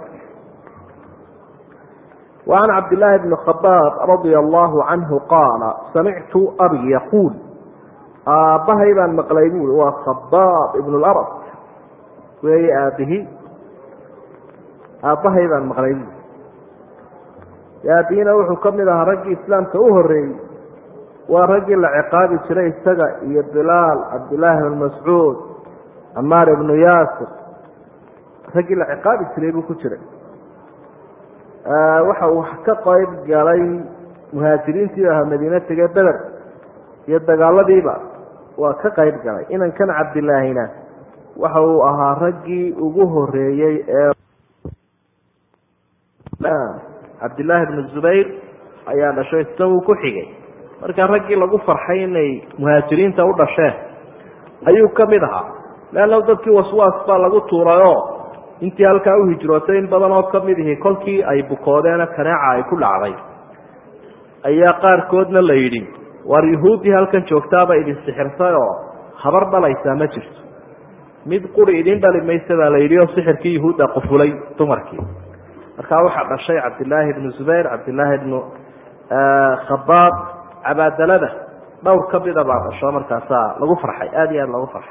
وعن cبد اللhi بن خباb رضي الله عنه قاaل سمعت أbي يقuل aabbahay baan maqlay bui waa khباb بن الأرض weeye aabihi aabbahay baan maqlay bui aabihina wuxuu ka mid ahaa raggii iسlaamka u horeeyey waa raggii la ciqaabi jiray isaga iyo بilaal cabdاللahi بن mascuud camaar بن yaasir raggii la ciqaabi jiray buu ku jiray waxa uu ka qayb galay muhaajiriintii ahaa madiine tegee beder iyo dagaaladiiba waa ka qayb galay inankan cabdilaahina waxa uu ahaa raggii ugu horeeyey ee cabdillaahi bnu zubayr ayaa dhashay isaguu ku xigay markaa raggii lagu farxay inay muhaajiriinta u dhasheen ayuu ka mid ahaa leanna dadkii waswaas baa lagu tuurayoo intii halkaa u hijrootay in badan oo ka mid ihi kolkii ay bukoodeena kaneeca ay ku dhacday ayaa qaarkoodna la yidhi waar yuhuuddii halkan joogtaaba idin sixirtay oo habar dhalaysaa ma jirto mid quri idin dhali maysa baa la yidhi oo sixirkii yuhuudda qufulay dumarkii markaa waxaa dhashay cabdillaahi bnu zubayr cabdillaahi ibnu khabaab cabaadalada dhowr ka mida baa dhasho markaasaa lagu farxay aada iyo aada lagu farxay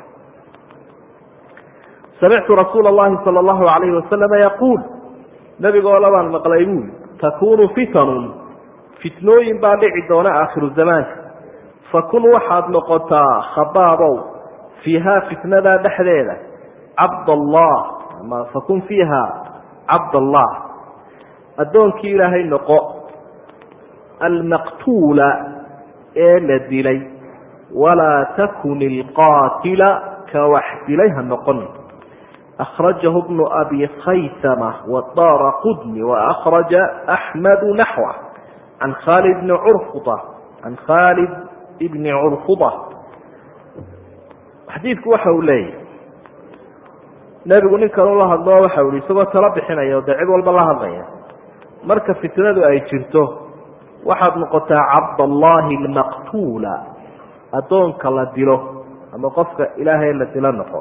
samictu rasuula allahi sala allahu alayhi wasalama yaquul nebigoo labaan maqlay buuli takunu fitanun fitnooyin baa dhici doona aakhiru zamaanka fakun waxaad noqotaa khabaabow fiihaa fitnadaa dhexdeeda cabdallah ama fakun fiiha cabdallah addoonkii ilaahay noqo almaqtuula ee la dilay walaa takun ilqaatila ka wax dilay ha noqon akhrajahu bnu abi khaysama wadaara qudni waakhraja axmedu naxwa can khaalid bni curfuda can khaalid ibni curfuda xadiidku waxa uu leeyahy nebigu nin kale ula hadloo waxa u ihi isagoo talo bixinaya o dee cid walba la hadlaya marka fitnadu ay jirto waxaad noqotaa cabdallaahi almaqtuula addoonka la dilo ama qofka ilaahay la dilo noqo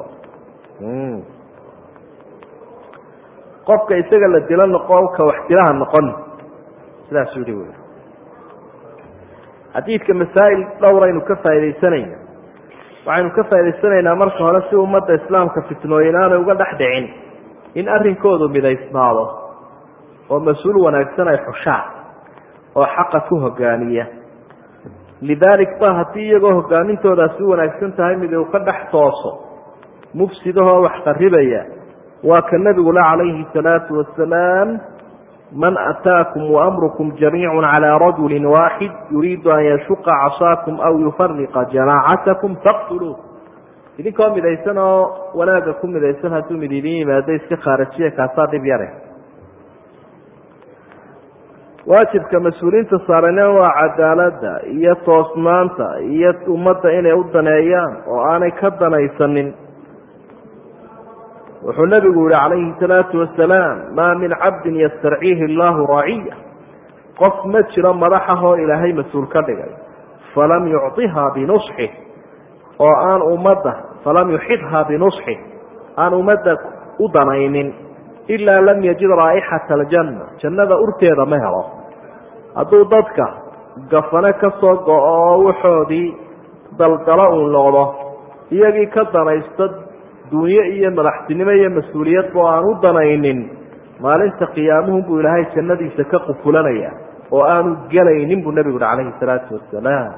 qofka isaga la dilo noqo ka wax dilaha noqon sidaasuu yihi wy xadiidka masaa'il dhowraynu ka faaidaysanayna waxaynu ka faa'idaysanaynaa marka hore si ummadda islaamka fitnooyin aanay uga dhex dhicin in arrinkoodu midaysnaado oo mas-uul wanaagsan ay xushaan oo xaqa ku hogaaniya lidaalik ba haddii iyagoo hogaamintoodaasi u wanaagsan tahay mid uu ka dhex tooso mufsidahoo wax qaribaya waa ka nebigula calayhi salaatu wasalaam man ataakum waamrukum jamiicu calaa rajuli waaxid yuriidu an yashuqa casaakum aw yufariqa jamaacatakum faqtuluu idinkoo midaysan oo wanaagga ku midaysan hadduu mid idin yimaado iska khaarajiya kaasaa dhib yare waajibka mas-uuliyiinta saarana waa cadaaladda iyo toosnaanta iyo ummadda inay u daneeyaan oo aanay ka danaysanin wuxuu nebigu yihi calayhi salaatu wasalaam maa min cabdin yastarciihi allahu raciya qof ma jiro madaxahoo ilaahay mas-uul ka dhigay falam yucطihaa binusxih oo aan ummadda falam yuxidhaa binusxih aan ummadda u danaynin ilaa lam yajid raa'ixata aljanna jannada urteeda ma helo hadduu dadka gafane ka soo go-o oo waxoodii daldalo uu noqdo iyagii ka danaysto dunyo iyo madaxtinimo iyo mas-uuliyadba oo aan u danaynin maalinta qiyaamuhu buu ilaahay jannadiisa ka qufulanaya oo aanu gelaynin buu nebigu uhi calayhi salaatu wasalaam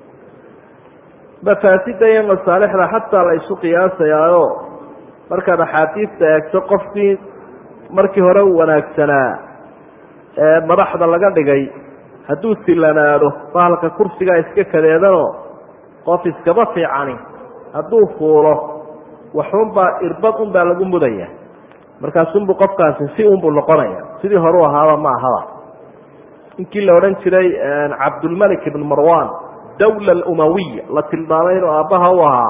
mafaasida iyo masaalixda xataa la isu qiyaasayaayo markaad axaadiista eegto qofkii markii hore u wanaagsanaa ee madaxda laga dhigay hadduu silanaado bahalka kursigaa iska kadeedanoo qof iskaba fiicani hadduu fuulo waxunbaa irbad unbaa lagu mudaya markaasunbuu qofkaasi si unbuu noqonaya sidii hore u ahaaba ma ahaba ninkii la odhan jiray cabdulmalik ibn marwan dawla alumawiya la tilmaamay inuu aabbaha u ahaa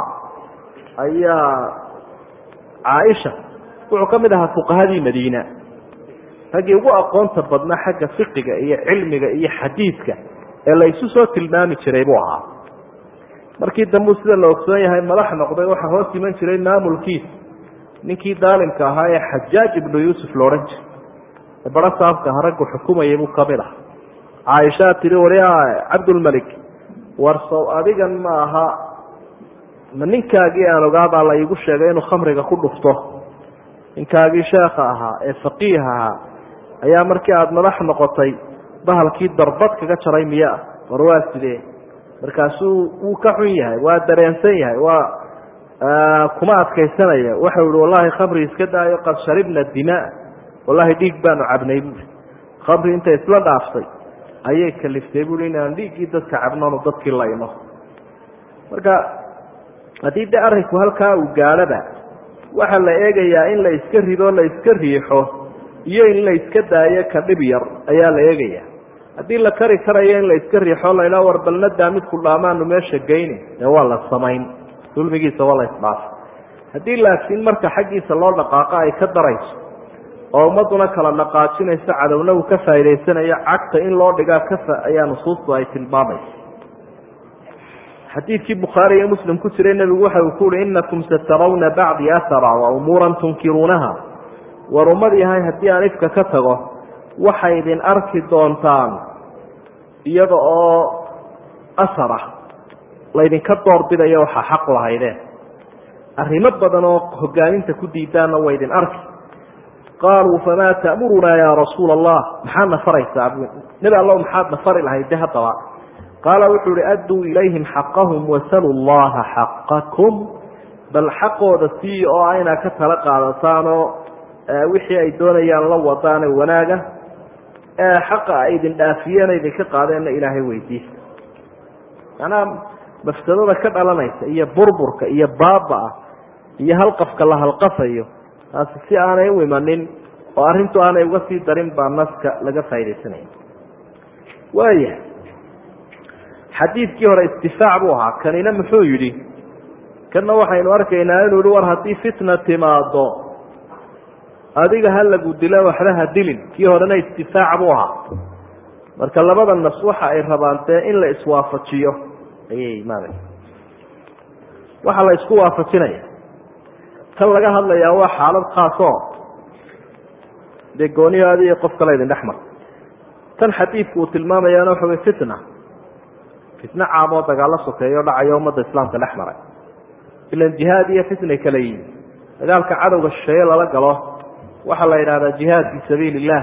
ayaa caaisha wuxuu ka mid ahaa fuqahadii madiina raggii ugu aqoonta badnaa xagga fiqiga iyo cilmiga iyo xadiidka ee la isu soo tilmaami jiray buu ahaa markii dambuu sida la ogsoon yahay madax noqday waxaa hoos iman jiray maamulkiisa ninkii daalimka ahaa ee xajaaj ibnu yuusuf la odhan jiray ee baro saabka aha raggu xukumayay buu kamid ah caaishaa tihi waryaa cabdulmalik warsow adigan ma aha ma ninkaagii aan ogaabaa la iigu sheegay inuu khamriga ku dhufto ninkaagii sheekha ahaa ee faqiih ahaa ayaa markii aada madax noqotay bahalkii darbad kaga jaray miyaa war waa sidee markaasuu wuu ka xun yahay waa dareensan yahay waa kuma adkaysanaya waxau ihi wallahi khamri iska daayo qad sharibna dimaa wallahi dhiig baanu cabnay buui khamri intay isla dhaaftay ayay kaliftay buui inaan dhiiggii dadka cabnoonu dadkii layno marka haddii de arrinku halkaa uu gaadhaba waxaa la eegayaa in la iska rido la iska riixo iyo in la iska daayo ka dhib yar ayaa la eegaya haddii la kari karayo in la iska riixo laydhaa war balnadaa midku dhaamaanu meesha geyni dee waa la samayn dulmigiisa waa la isdhaafay haddii laakiin marka xaggiisa loo dhaqaaqo ay ka darayso oo ummadduna kala dhaqaajinayso cadowna uu ka faa'idaysanayo cagta in loo dhigaa kafa ayaa nusuustu ay tilmaamaysa xadiidkii bukhaari iyo muslim ku jiray nebigu waxa uu ku uhi inakum satarawna bacdi ahara wa umuuran tunkiruunaha war ummad yahay haddii aan ifka ka tago waxay idin arki doontaan iyada oo asara laydinka doorbidayo waxaa xaq lahaydeen arrimo badan oo hogaaminta ku diidaanna waa idin arki qaaluu famaa ta'murunaa yaa rasuula allah maxaad na faraysaa nebi allow maxaad na fari lahayd de haddaba qaala wuxuu uhi adduu ilayhim xaqahum wasaluu llaha xaqakum bal xaqooda sii oo aynaa ka tala qaadataanoo wixii ay doonayaan la wadaane wanaaga xaqa ay idin dhaafiyeen idinka qaadeenna ilaahay weydiista macnaha mafsadada ka dhalanaysa iyo burburka iyo baaba-a iyo halqafka la halqafayo taasi si aanay u imanin oo arrintu aanay uga sii darin baa naska laga faaidaysanaya waaya xadiidkii hore istifaac buu ahaa kanina muxuu yidhi kanna waxaynu arkaynaa inuu yihi war haddii fitna timaado adiga ha lagu dilo waxba ha dilin kii horena istifaac buu ahaa marka labada nas waxa ay rabaan dee in la iswaafajiyo ayay maarata waxaa la isku waafajinaya tan laga hadlayaa waa xaalad khaasoo dee gooniyo adi iyo qof kale idin dhex mar tan xadiidku uu tilmaamayaana waxa wey fitna fitna caam oo dagaalo sokeeyo dhacayo ummadda islaamka dhex maray ilan jihaad iyo fitnay kala yihin dagaalka cadowga shisheeye lala galo waxaa la yidhahdaa jihaad fii sabiili illah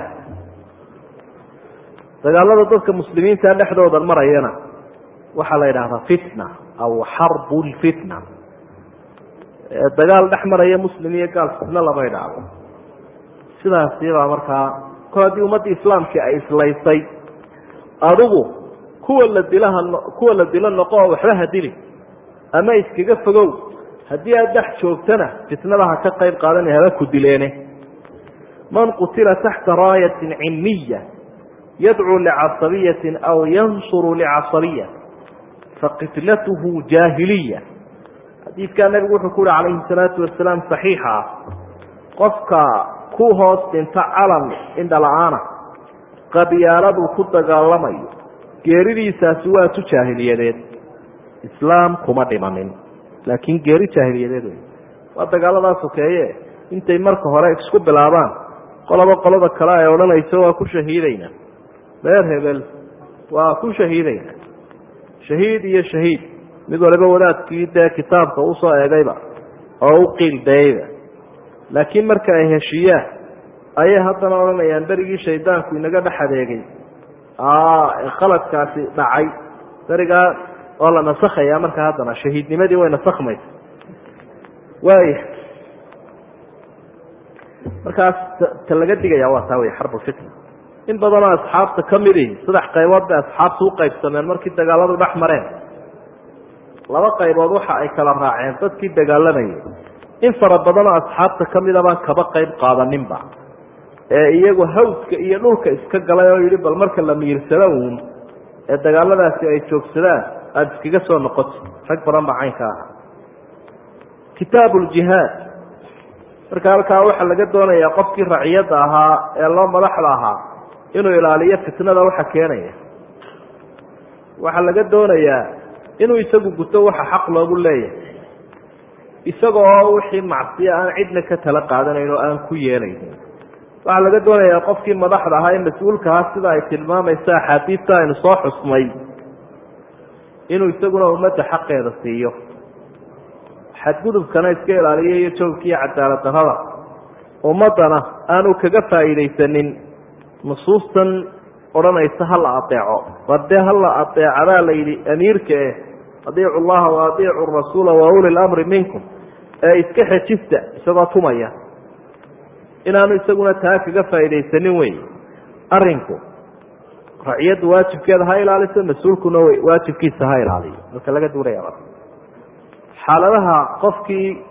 dagaalada dadka muslimiinta dhexdooda marayana waxaa la yidhahdaa fitna aw xarbu lfitna dagaal dhex maraya muslim iyo gaal fitna lama idhaahdo sidaasibaa markaa kol haddii ummaddii islaamkii ay islaysay adigu kuwa la dilaha kuwa la dilo noqo oo waxba ha dilin ama iskaga fogow haddii aad dhex joogtana fitnada ha ka qayb qaadanay haba ku dileene man qutila taxta raayatin cilmiya yadcuu licasabiyatin aw yansuru licasabiya faqitlatuhu jaahiliya xadiidkaa nabigu wuxuu ku uhi calayhi salaatu wasalaam saxiixa ah qofka ku hoos dhinta calan indhala-aana qabyaaladuu ku dagaalamayo geeridiisaasi waa tu jaahiliyadeed islaam kuma dhimanin laakiin geeri jaahiliyadeed wey waa dagaaladaa sokeeye intay marka hore isku bilaabaan qoloba qolada kale ay odhanayso waa ku shahiidayna reer hebel waa ku shahiidayna shahiid iyo shahiid mid waliba wadaadkii dee kitaabka usoo eegayba oo u qiildayeyba laakiin marka ay heshiiyaan ayay haddana odhanayaan berigii shaydaanku inaga dhex adeegay khaladkaasi dhacay berigaa oo la nasakhaya marka haddana shahiidnimadii way nasakhmaysa waaya markaas ta laga digaya waa taa wey xarbulfitna in badanoo asxaabta ka midi saddex qaybood bay asxaabta u qaybsameen markii dagaaladu dhex mareen laba qaybood waxa ay kala raaceen dadkii dagaalamayay in fara badanoo asxaabta ka mida baan kaba qayb qaadaninba ee iyagu hawska iyo dhulka iska galay oo yidhi bal marka la miirsado uun ee dagaaladaasi ay joogsadaan aada iskaga soo noqoti rag badan baa caynka aha kitaabu ljihaad marka halkaa waxaa laga doonayaa qofkii raciyadda ahaa ee loo madaxda ahaa inuu ilaaliyo fitnada waxa keenaya waxaa laga doonayaa inuu isagu guto waxa xaq loogu leeyahay isaga oo wixii macsiya aan cidna ka tala qaadanayn oo aan ku yeelaynin waxaa laga doonayaa qofkii madaxda ahaa ee mas-uulka ahaa sida ay tilmaamaysa axaadiista aynu soo xusnay inuu isaguna ummadda xaqeeda siiyo xadgudubkana iska ilaaliyo iyo joogkiiyo cadaalad darrada ummaddana aanu kaga faa'iidaysanin nusuustan odhanaysa ha la adeeco war dee ha la adeecadaa la yidhi amiirka eh adiicu llaha wa adiicu rasuula wa uli lamri minkum ee iska xejista isagoo tumaya inaanu isaguna taa kaga faa'iidaysanin wey arinku raciyaddu waajibkeeda ha ilaaliso mas-uulkuna waajibkiisa ha ilaaliyo marka laga duulaya xaaladaha qofkii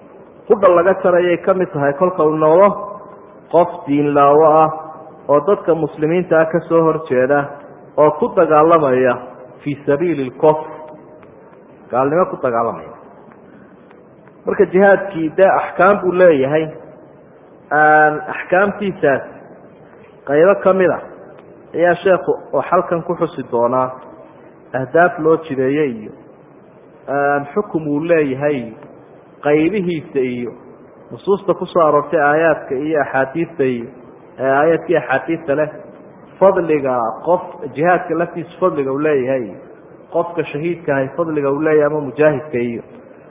qudha laga jarayay ka mid tahay kolka uu noqdo qof diinlaawo ah oo dadka muslimiinta ah ka soo horjeeda oo ku dagaalamaya fii sabiili lkofr gaalnimo ku dagaalamaya marka jihaadkii dee axkaam buu leeyahay axkaamtiisaas qaybo ka mid a ayaa sheekhu oo xalkan ku xusi doonaa ahdaaf loo jideeye iyo xukum uu leeyahay iyo qaybihiisa iyo nusuusta kusoo aroortay aayaadka iyo axaadiista iyo aayaadkii axaadiista leh fadliga qof jihaadka laftiisa fadliga uu leeyahay iyo qofka shahiidka ahay fadliga uu leeyahay ama mujaahidka iyo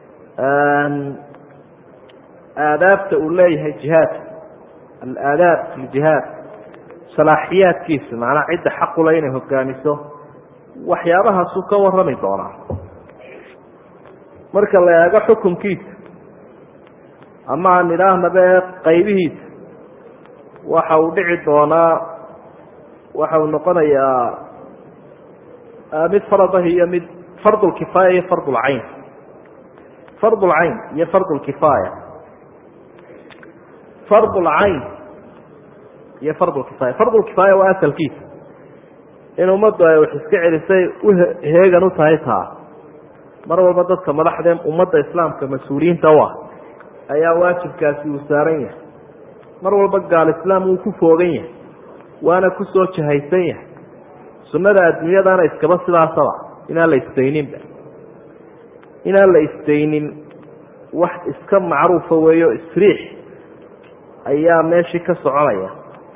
aadaabta uu leeyahay jihaadka alaadaab fi ljihaad salaaxiyaadkiisa macnaa cidda xaqule inay hogaamiso waxyaabahaasuu ka warrami doonaa marka la eego xukunkiisa ama aan idhaahnaba ee qaybihiisa waxa uu dhici doonaa waxa uu noqonayaa mid faradahi iyo mid fardulkifaaya iyo fardulcayn fardulcayn iyo fardulkifaaya fardulcayn iyo fardulkifaaya fardulkifaaya waa asalkiisa in ummaddu ay wax iska celisay uheegan u tahay taa mar walba dadka madaxdee ummadda islaamka mas-uuliyiinta u ah ayaa waajibkaasi uu saaran yahay mar walba gaal islaam wuu ku foogan yahay waana ku soo jahaysan yahay sunnada adduunyadana iskaba sidaasaba inaan la isdayninba inaan la isdaynin wax iska macruufa weeyo isriix ayaa meeshii ka soconaya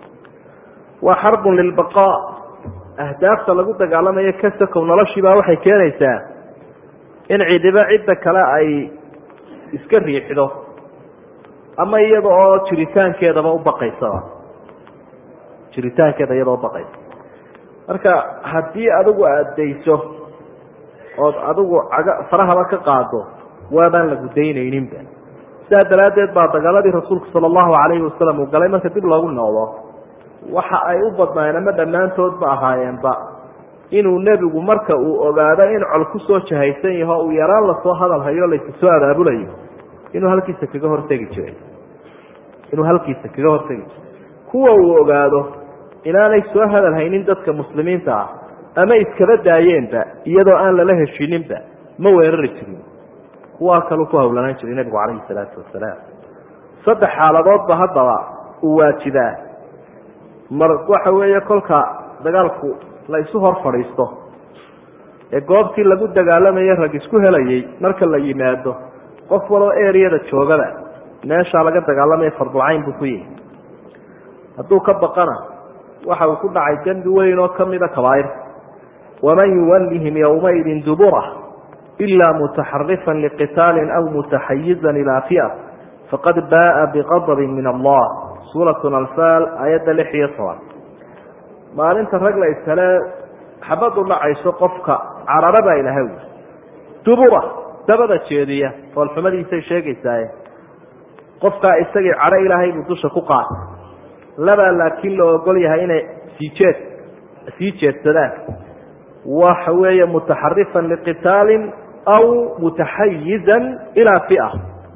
waa xarbun lilbaqaa ahdaafta lagu dagaalamayo kasakow noloshiibaa waxay keenaysaa in cidiba cidda kale ay iska riixdo ama iyada oo jiritaankeedaba u baqaysaba jiritaankeeda iyadoo ubaqaysa marka haddii adigu aada dayso ood adigu caga farahaba ka qaado waabaan lagu daynayninba sidaa daraaddeed baa dagaaladii rasuulku sala allahu calayhi wasalam uu galay marka dib loogu noqdo waxa ay u badnaayeen ama dhammaantoodba ahaayeenba inuu nebigu marka uu ogaado in col ku soo jahaysan yaho uu yaraan lasoo hadal hayo laysa soo abaabulayo inuu halkiisa kaga hortegi jiray inuu halkiisa kaga hortegi jiray kuwa uu ogaado inaanay soo hadal haynin dadka muslimiinta ah ama iskaba daayeenba iyadoo aan lala heshiininba ma weerari jirin kuwaa kaluu ku hawlanaan jiray nebigu calayhi salaatu wasalaam saddex xaaladoodba haddaba uu waajibaa mar waxa weeye kolka dagaalku la isu hor fadhiisto ee goobtii lagu dagaalamayay rag isku helayay marka la yimaado qof waloo eriyada joogada meeshaa laga dagaalamaya fardulcayn buu ku yihi hadduu ka baqana waxa uu ku dhacay dembi weyn oo kamida kabaairta waman yuwallihim yowmaidin dubura ila mutaxarifan liqitaalin aw mutaxayizan ilaa fi'a faqad baaa biqadabin min allah suuratu alfaal aayadda lix iyo toban maalinta rag la iskale xabadu dhacayso qofka carara baa ilahay wi dubura dabada jeediya foolxumadiisay sheegaysaaye qofkaa isagii cadho ilaahay buu dusha ku qaatay labaa laakiin la ogol yahay inay sii jeed sii jeedsadaan waxa weeye mutaxarifan liqitaalin aw mutaxayizan ilaa fia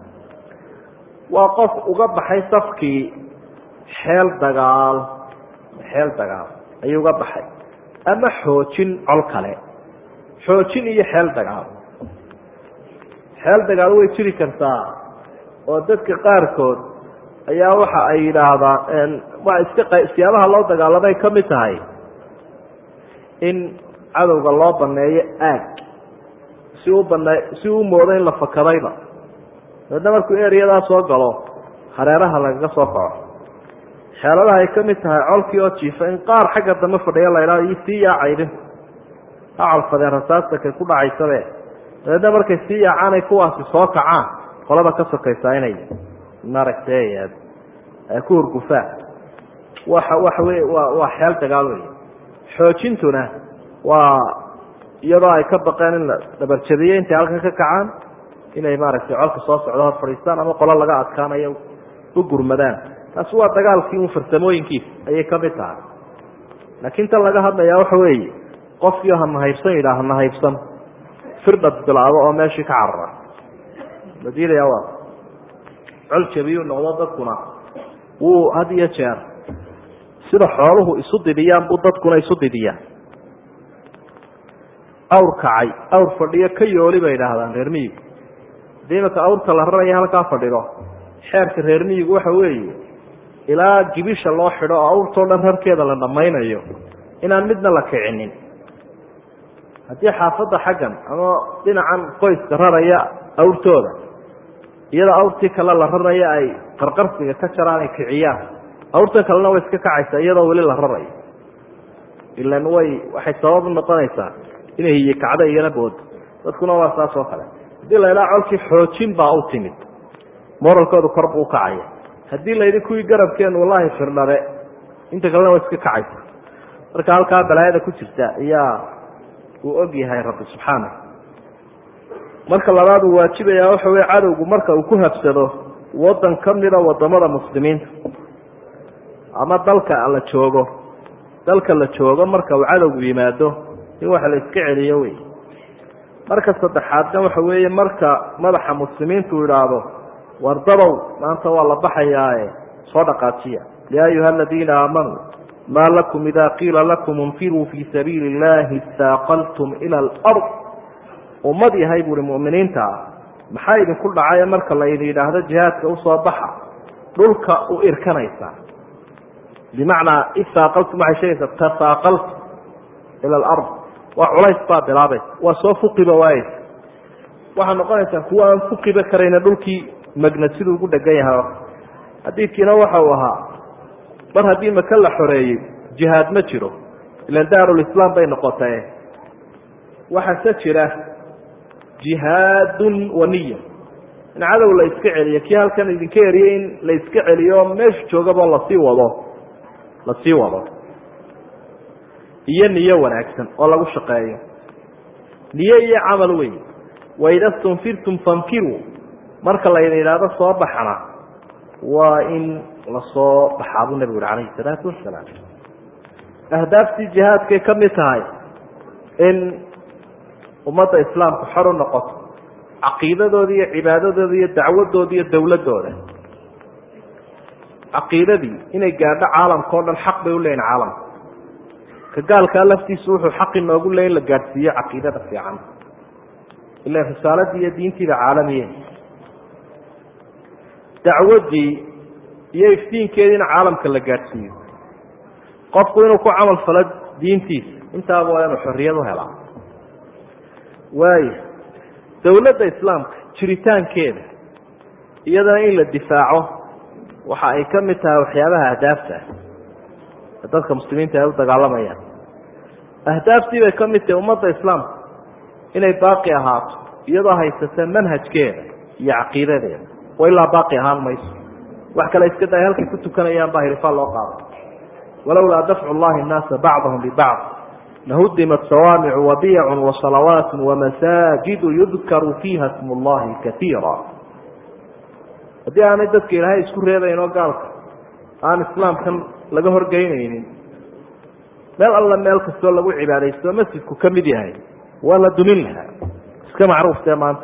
waa qof uga baxay safkii xeel dagaal xeel dagaal ayuu uga baxay ama xoojin col kale xoojin iyo xeel dagaal xeel dagaal way jiri kartaa oo dadka qaarkood ayaa waxa ay yidhaahdaan waa iska siyaabaha loo dagaalamay ka mid tahay in cadowga loo baneeyo aag si u bane si uu moodo in la fakadayba daedna markuu eriyadaa soo galo hareeraha lagaga soo kaco xeeladaha ay ka mid tahay colkii oo jiifa in qaar xagga dambe fadhiya la idhahdo iyo sii yaacaydin ha colfadeen rasaasta kay ku dhacaysabe dabeedna markay sii yaacaanay kuwaasi soo kacaan qolada ka sokaysaa inay maaragtay ku hurgufaan waxa waxa wey waa waa xeel dagaal wey xoojintuna waa iyadoo ay ka baqeen in la dhabarjabiyo intay halkan ka kacaan inay maaragtay colka soo socdo hor fadhiistaan ama qolo laga adkaanayo u gurmadaan taasi waa dagaalkii un farsamooyinkiisa ayay ka mid tahay laakiin tan laga hadlayaa waxa weeye qofkii hanahaybsan yidhaah hanahaybsan firdhad bilaabo oo meeshii ka carara la diidaya waa col jabiyuu noqdo dadkuna wuu had iyo jeer sida xooluhu isu didiyaan buu dadkuna isu didiyaan awr kacay awr fadhiyo ka yooli bay idhaahdaan reer miyigu hadii imaka awrta la raraya halkaa fadhido xeerka reer miyigu waxa weeye ilaa gibisha loo xidho oo awrtoo dhan rarkeeda la dhammaynayo inaan midna la kicinin haddii xaafadda xaggan ama dhinacan qoyska raraya awrtooda iyadoo awrtii kale la raraya ay qarqarsiga ka jaraan ay kiciyaan awrtan kalena way iska kacaysaa iyadoo weli la rarayo ilan way waxay sabab u noqonaysaa inay hiye kacdo iyana boodo dadkuna waa saas oo kale haddii la idhaha colkii xoojin baa u timid moralkoodu kor buu ukacaya haddii layidhi kuwii garabkeenu wallahi firdhabe inta kalena way iska kacaysa marka halkaa balaayada ku jirta ayaa uu og yahay rabbi subxaana marka labaad uu waajibaya waxa wey cadowgu marka uu ku habsado wadan ka mida wadamada muslimiinta ama dalka la joogo dalka la joogo marka uu cadowgu yimaado in wax la iska celiyo wey marka saddexaadna waxa weeye marka madaxa muslimiintu idhaahdo wardabow maanta waa la baxayaae soo dhaqaajiya ya ayuha aladiina aamanuu maa lakum ida qiila lakum infiruu fii sabiili illahi istaaqaltum ila alard ummad yahay buuhi mu'miniinta ah maxaa idinku dhacay marka laydin yidhaahdo jihaadka usoo baxa dhulka u irkanaysaa bimacnaa istaaqaltum waxay sheegaysaa tasaaqaltum ila alard waa culays baa bilaabaysa waa soo fuqiba waayeysa waxaa noqonaysaa kuwa aan fuqiba karayna dhulkii magna siduu ugu dhegan yahay xadiidkiina waxa uu ahaa mar haddii maka la xoreeyey jihaad ma jiro ilan daarulislaam bay noqotee waxaase jira jihaadun waniya in cadow la iska celiyo kii halkan idinka eriyey in la iska celiyo meeshu joogaba lasii wado lasii wado iyo niyo wanaagsan oo lagu shaqeeyo niyo iyo camal wey waida stunfirtum fanfiruu marka laydin idhaahdo soo baxana waa in lasoo baxaa buu nebigu uri calayhi salaatu wasalaam ahdaaftii jihaadkay ka mid tahay in ummadda islaamku xor u noqoto caqiidadooda iyo cibaadadooda iyo dacwadooda iyo dowladooda caqiidadii inay gaadho caalamka o dhan xaq bay u leeyihin caalamka ka gaalkaa laftiisu wuxuu xaqi noogu leey in la gaadhsiiyo caqiidada fiican ila risaaladii iyo diintiiba caalamiye dacwaddii iyo iftiinkeediina caalamka la gaadhsiiyo qofku inuu ku camal falo diintiisa intaaba waa inuu xorriyad u helaa waayo dowladda islaamka jiritaankeeda iyadana in la difaaco waxa ay ka mid tahay waxyaabaha ahdaafta ah dadka muslimiinta ay u dagaalamayaan ahdaaftii bay ka mid tahay ummadda islaamka inay baaqi ahaato iyadoo haysata manhajkeeda iyo caqiidadeeda oo ilaa baaqi ahaan mayso wax kale iska day halkay ku tukanayaan baa hirifaa loo qaada walowlaa dafcu llahi nnaasa bacdahum bibacd lahudimat sawaamicu wabiyacun wasalawaat wamasaajidu yudkaru fiiha smu llahi kaiira haddii aanay dadka ilaahay isku reebayn oo gaalka aan islaamkan laga horgeynaynin meel alla meel kastoo lagu cibaadaysto masjidku ka mid yahay waa la dumin lahaa iska macruuftee maanta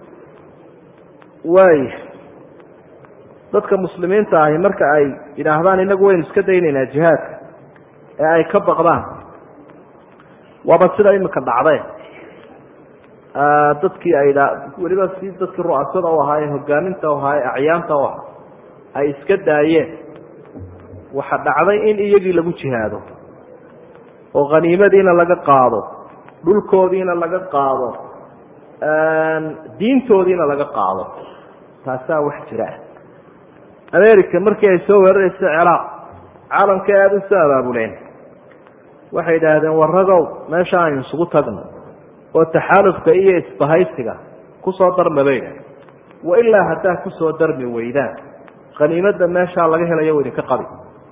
waay dadka muslimiinta ahi marka ay yidhaahdaan inagu waynu iska daynaynaa jihaadka ee ay ka baqdaan waaba sida imika dhacde dadkii ay weliba si dadkii ru'asada u ahaa ee hogaaminta u ahaa ee acyaanta u ahaa ay iska daayeen waxa dhacday in iyagii lagu jihaado oo khaniimadiina laga qaado dhulkoodiina laga qaado diintoodiina laga qaado taasaa wax jira america markii ay soo weeraraysa ciraaq caalamka aada u soo abaabuleen waxay idhaahdeen waragow meesha aynu isugu tagno oo taxaalufka iyo isbahaysiga kusoo darma bay idhahdeen wa ilaa haddaa kusoo darmi weydaan khaniimadda meeshaa laga helayo idinka qabi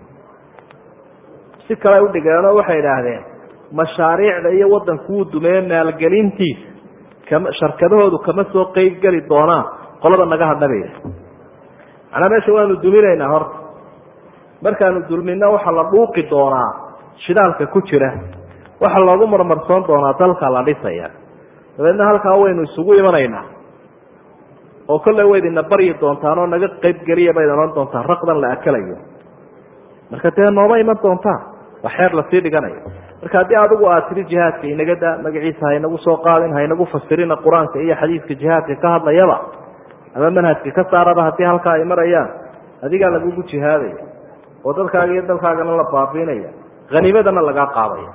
si kale u dhigeenoo waxay idhaahdeen mashaariicda iyo waddanku wuu dumeeye maalgelintiisa kama sharkadahoodu kama soo qeyb geli doonaan qolada naga hadha bay idhahdeen macnaa meesha waanu duminaynaa horta markaanu dulmino waxaa la dhuuqi doonaa shidaalka ku jira waxaa loogu marmarsoon doonaa dalka la dhisaya dabeedna halkaa waynu isugu imanaynaa oo kolley wayd ina baryi doontaan oo naga qayb geliya bayd odhan doontaan raqdan la akalayo marka dee nooma iman doontaan waa xeer lasii dhiganayo marka haddii adigu aad tiri jihaadka inaga da magaciisa haynagu soo qaadin haynagu fasirina qur-aanka iyo xadiidka jihaadka ka hadlayaba ama manhajka ka saaraba haddii halkaa ay marayaan adigaa lagugu jihaadaya oo dadkaaga iyo dalkaagana la baabiinaya haniimadana lagaa qaadaya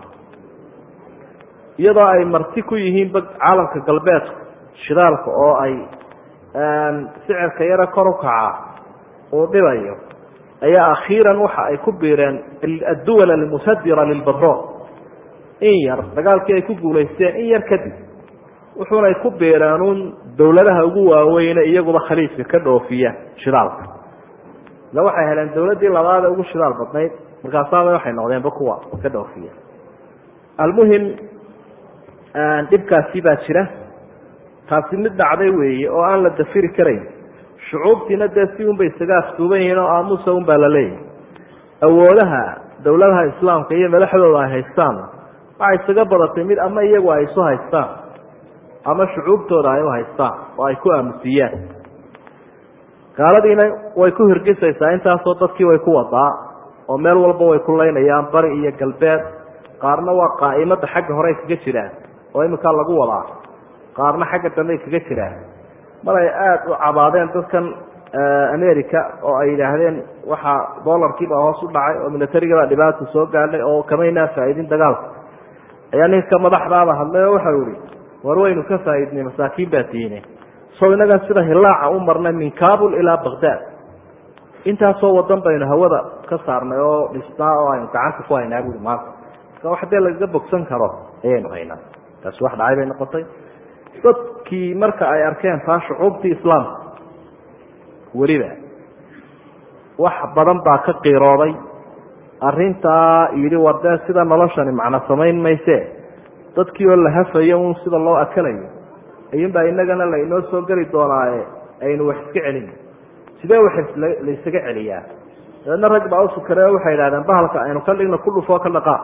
iyadoo ay marti ku yihiinba caalamka galbeedku shidaalka oo ay sicirka yaro kor u kaca uu dhibayo ayaa akhiiran waxa ay ku biireen adduwal almusadira lilbatrool in yar dagaalkii ay ku guulaysteen in yar kadib wuxuunay ku biireen uun dowladaha ugu waaweyne iyaguba khaliijka ka dhoofiya shidaalka ila waxay heleen dowladdii labaadee ugu shidaal badnayd markaasaaba waxay noqdeenba kuwa ka dhoofiya almuhim dhibkaasi baa jira taasi mid dhacday weeye oo aan la dafiri karayn shucuubtiina dee si unbay isaga aftuuban yihiin oo aamusa un baa la leeyahay awoodaha dowladaha islaamka iyo madaxdooda ay haystaan waxay isaga badatay mid ama iyagu ay isu haystaan ama shucuubtooda ay u haystaan oo ay ku aamusiyaan gaaladiina way ku hirgisaysaa intaasoo dadkii way ku wadaa oo meel walba way ku laynayaan bari iyo galbeed qaarna waa qaa'imada xagga hore ay kaga jiraan oo iminkaa lagu wadaa qaarna xagga dambe ay kaga jiraan mar ay aada u cabaadeen dadkan america oo ay yidhaahdeen waxaa dolarkiibaa hoos u dhacay oo milatarigabaa dhibaata soo gaadhay oo kamaynaa faa'iidin dagaalka ayaa ninka madaxdaaba hadlay oo waxau ihi war waynu ka faa'iidnay masaakiin baa tiine so inagan sida hilaaca u marnay min kabul ilaa baghdad intaasoo wadan baynu hawada ka saarnay oo dhisnaa oo aynu gacanta ku haynaa buui maanta marka wax dee lagaga bogsan karo ayaynu haynaa taasi wax dhacay bay noqotay dadkii marka ay arkeen taa shucuubtii islaamka weliba wax badan baa ka qiirooday arintaa yidhi war dee sida noloshani macno samayn mayse dadkii oo la hafayo un sida loo akalayo ayuunbaa inagana lainoo soo geli doonaaye aynu wax iska celin sidee wax laysaga celiyaa dabeedna rag baa usukare waxay idhahdeen bahalka aynu ka dhigno ku dhufoo ka dhaqaa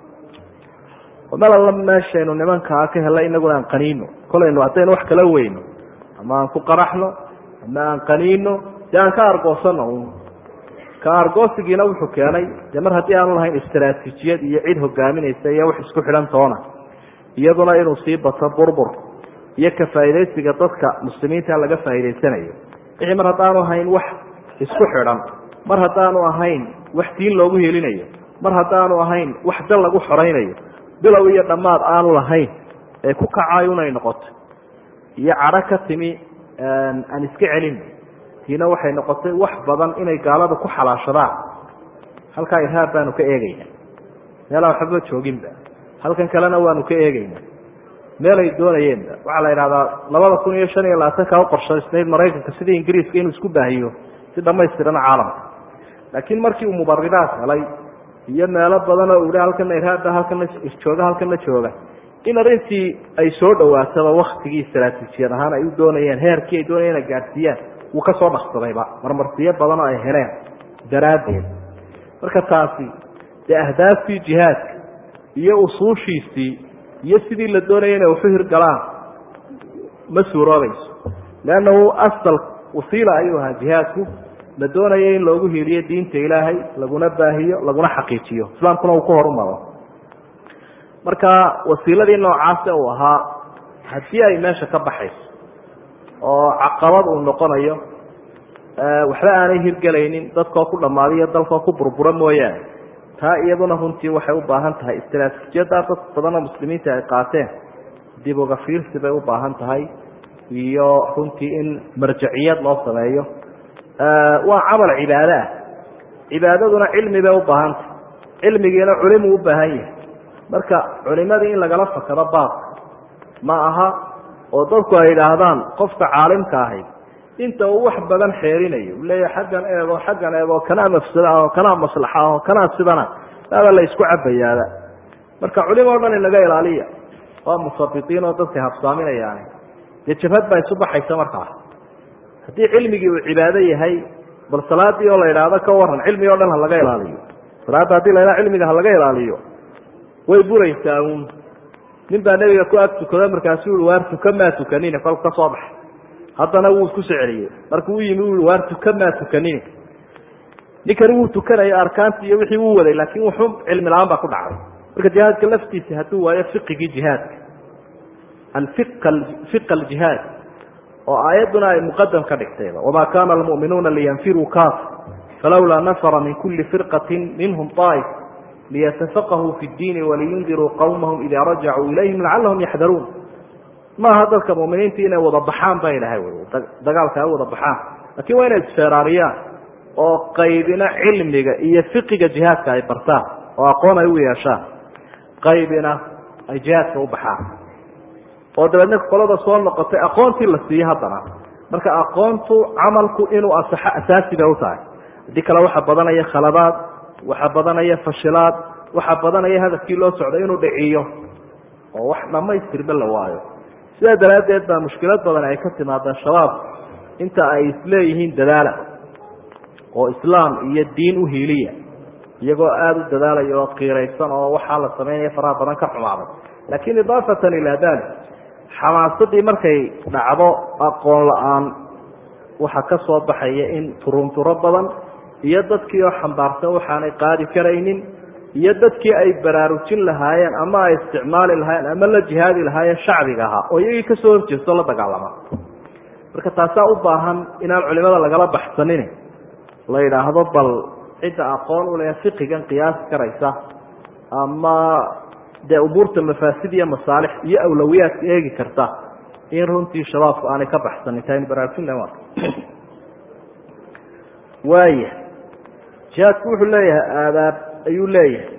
meel alla meeshaynu nimankaa ka helay inaguna aan qaniino kolaynu haddaynu wax kala weyno ama aan ku qaraxno ama aan qaniino dee aan ka argoosano un ka argoosigiina wuxuu keenay dee mar haddii aanu lahayn istaraatiijiyad iyo cid hogaaminaysa iyo wax isku xidhan toona iyaduna inuu sii bato burbur iyo ka faa'iidaysiga dadka muslimiinta laga faa'iidaysanayo wixii mar haddaanu ahayn wax isku xidhan mar haddaanu ahayn wax diin loogu helinayo mar haddaanu ahayn wax dal lagu xoraynayo bilow iyo dhammaad aanu lahayn ee ku kacayo inay noqoto iyo cadho ka timi aan iska celin tiina waxay noqotay wax badan inay gaalada ku xalaashadaan halkaa irhaab baanu ka eegeynaa meelaan waxba jooginba halkan kalena waanu ka eegeynaa meelay doonayeenba waxaa la yidhahdaa labada kun iyo shan iyo labaatanka u qorshaysnayd maraykanka sidii ingiriiska inuu isku baahiyo si dhamaystiran caalamka laakiin markii uu mubaridaad helay iyo meelo badanoo uu halkana irhaabba halkana jooga halkana jooga in arrintii ay soo dhawaataba waktigii istaraatiijiyad ahaan ay u doonayeen heerkii ay doonayeen ay gaadhsiiyaan wuu ka soo dhaqsadayba marmarsiyo badanoo ay heleen daraaddeed marka taasi dee ahdaaftii jihaadka iyo usuushiisii iyo sidii la doonaya inay waxu hirgalaan ma suuroobayso leannahu asal wasiila ayuu ahaa jihaadku la doonaya in loogu hiiliyo diinta ilaahay laguna baahiyo laguna xaqiijiyo islaamkuna uu ku horumaro marka wasiiladii noocaase uu ahaa haddii ay meesha ka baxayso oo caqabad uu noqonayo waxba aanay hirgelaynin dadkoo ku dhammaadiyo dalkoo ku burbura mooyaane taa iyaduna runtii waxay u baahan tahay istaraatiijiyaddaa dad badanoo muslimiinta ay qaateen dib uga fiirsi bay u baahan tahay iyo runtii in marjaciyad loo sameeyo waa camal cibaado ah cibaadaduna cilmi bay u baahan tahay cilmigiina culimuu u baahan yahay marka culimadii in lagala fakado baabka ma aha oo dadku ay yidhaahdaan qofka caalimka ahayd inta uu wax badan xeerinayo u leeyahay xaggan eego xaggan eego kanaa mafsada ah oo kanaa maslaxa ah oo kanaa sidana baaba la isku cabayaaba marka culimo o dhan inaga ilaaliya waa musabitiin oo dadka habsaaminayaani dee jabhad baa isu baxaysa markaa haddii cilmigii uu cibaado yahay bal salaadii oo la idhaahdo ka waran cilmigi o dhan ha laga ilaaliyo salaadda hadii la idhaha cilmiga ha laga ilaaliyo way buraysaa uun nin baa nebiga ku ag tukado markaasuu i waar tuka maa tukanina kolku ka soo baxay haddana wuu isku soo celiyey markuu u yimi u waar tukan maa tukanini ninkani wuu tukanayo arkaantii iyo wixii uu waday laakiin wuxuu cilmi la-aan baa ku dhacday marka jihaadka laftiisa hadduu waayo fiqigii jihaadka fiqa aljihaad oo aayadduna ay muqadam ka dhigtayba wamaa kana almu'minuuna liyanfiruu kaaf falawlaa nafara min kuli firqatin minhum طaa'if liyatafaqahuu fi اddiini waliyundiruu qowmahum ida rajacuu ilayhim lacalahum yaxdaruun maaha dadka muminiinta inay wada baxaan ba ilahay dagaalka ay wada baxaan lakin waa inay isfeeraariyaan oo qaybina cilmiga iyo fiqiga jihaadka ay bartaan oo aqoon ay u yeeshaan qaybina ay jihaadka u baxaan oo dabeedna qolada soo noqotay aqoontii la siiye haddana marka aqoontu camalku inuu asaxo asaasi bay u tahay haddii kale waxaa badanaya khaladaad waxaa badanaya fashilaad waxaa badanaya hadafkii loo socday inuu dhiciyo oo wax dhamaystirba la waayo sidaa daraaddeed baa mushkilad badan ay ka timaadaan shabaab inta ay isleeyihiin dadaala oo islaam iyo diin u hiiliya iyagoo aada u dadaalaya oo qiiraysan oo waxaa la samaynaya faraha badan ka xumaaday laakiin idaafatan ilaa dalik xamaasadii markay dhacdo aqoon la-aan waxaa ka soo baxaya in turunturo badan iyo dadkii oo xambaarsan waxaanay qaadi karaynin iyo dadkii ay baraarujin lahaayeen ama ay isticmaali lahaayeen ama la jihaadi lahaayeen shacbiga ahaa oo iyagii kasoo horjeesto la dagaalama marka taasaa u baahan inaan culimada lagala baxsanin la yidhaahdo bal cidda aqoon u leh fiqigan qiyaasi karaysa ama dee umuurta mafaasid iyo masaalix iyo awlawiyaadka eegi karta in runtii shabaabku aanay ka baxsanin taynu baraarujin laha waaya jihaadku wuxuu leeyahay aadaab ayuu leeyahay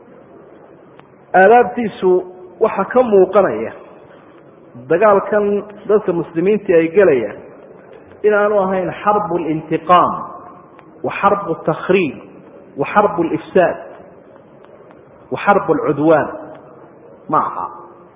aadaabtiisu waxaa ka muuqanaya dagaalkan dadka muslimiintii ay gelayaan inaanu ahayn xarbu اlintiqaam wa xarbu اtakhriib wa xarbu اlifsaad wa xarbu اlcudwaan ma aha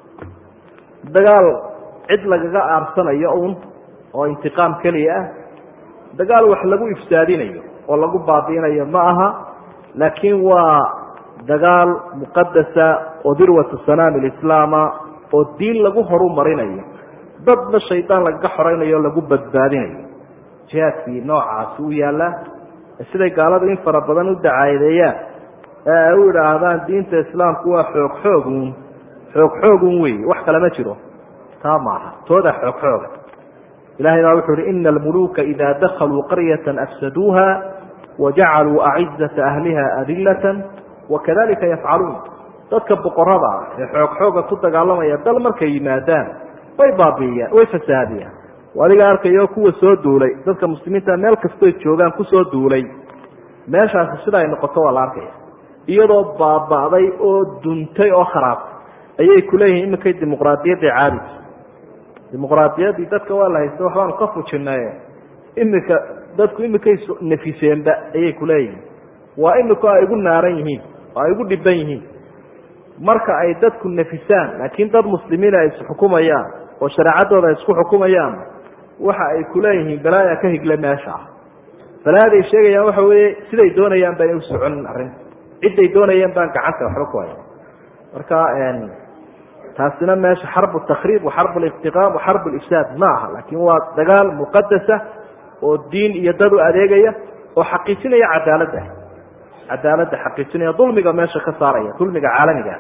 dagaal cid lagaga aarsanayo un oo intiqaam keliya ah dagaal wax lagu ifsaadinayo oo lagu baabi'inayo ma aha laakiin waa dagaal muqadasa oo dirwatu sanaami lislaama oo diin lagu horu marinayo dadna shaydaan lagaga xoraynayo o lagu badbaadinayo jihaadkii noocaasi u yaallaa siday gaaladu in fara badan u dacaadeeyaan ee ay u idhaahdaan diinta islaamku waa xoog xoogun xoog xoogun wey wax kale ma jiro taa maaha tooda xoog xooga ilahay baa wuxu uhi ina almuluuka ida dakaluu qaryata afsaduuha wajacaluu acizata ahliha adilatan wakadalika yafcaluun dadka boqorada ah ee xoog xooga ku dagaalamaya dal markay yimaadaan way baabiiyaan way fasaadiyaan adiga arkayo kuwa soo duulay dadka muslimiinta meel kastoy joogaan kusoo duulay meeshaasi sida ay noqoto waa la arkaya iyadoo baaba'day oo duntay oo kharaabtay ayay kuleeyihiin iminkay dimuqraadiyadda caabis dimuqraadiyaddii dadka waa la haysta waxbaanu ka fujinaye iminka dadku iminkay nafiseenba ayay kuleeyihiin waa imika ay igu naaran yihiin oo ay igu dhiban yihiin marka ay dadku nafisaan laakiin dad muslimiina ay isxukumayaan oo shareecadooda ay isku xukumayaan waxa ay kuleeyihiin balaaya ka higle meesha ah balaayaday sheegayaan waxa weeye siday doonayaan ba inay u soconin arrinta cidday doonayaan baan gacanta waxba ku haya marka taasina meesha xarbu takhriib wa xarbu liqtiqaam wa xarbu lifsaad ma aha laakiin waa dagaal muqadasa oo diin iyo dad u adeegaya oo xaqiijinaya cadaaladda cadaaladda xaqiijinaya dulmiga meesha ka saaraya dulmiga caalamigaa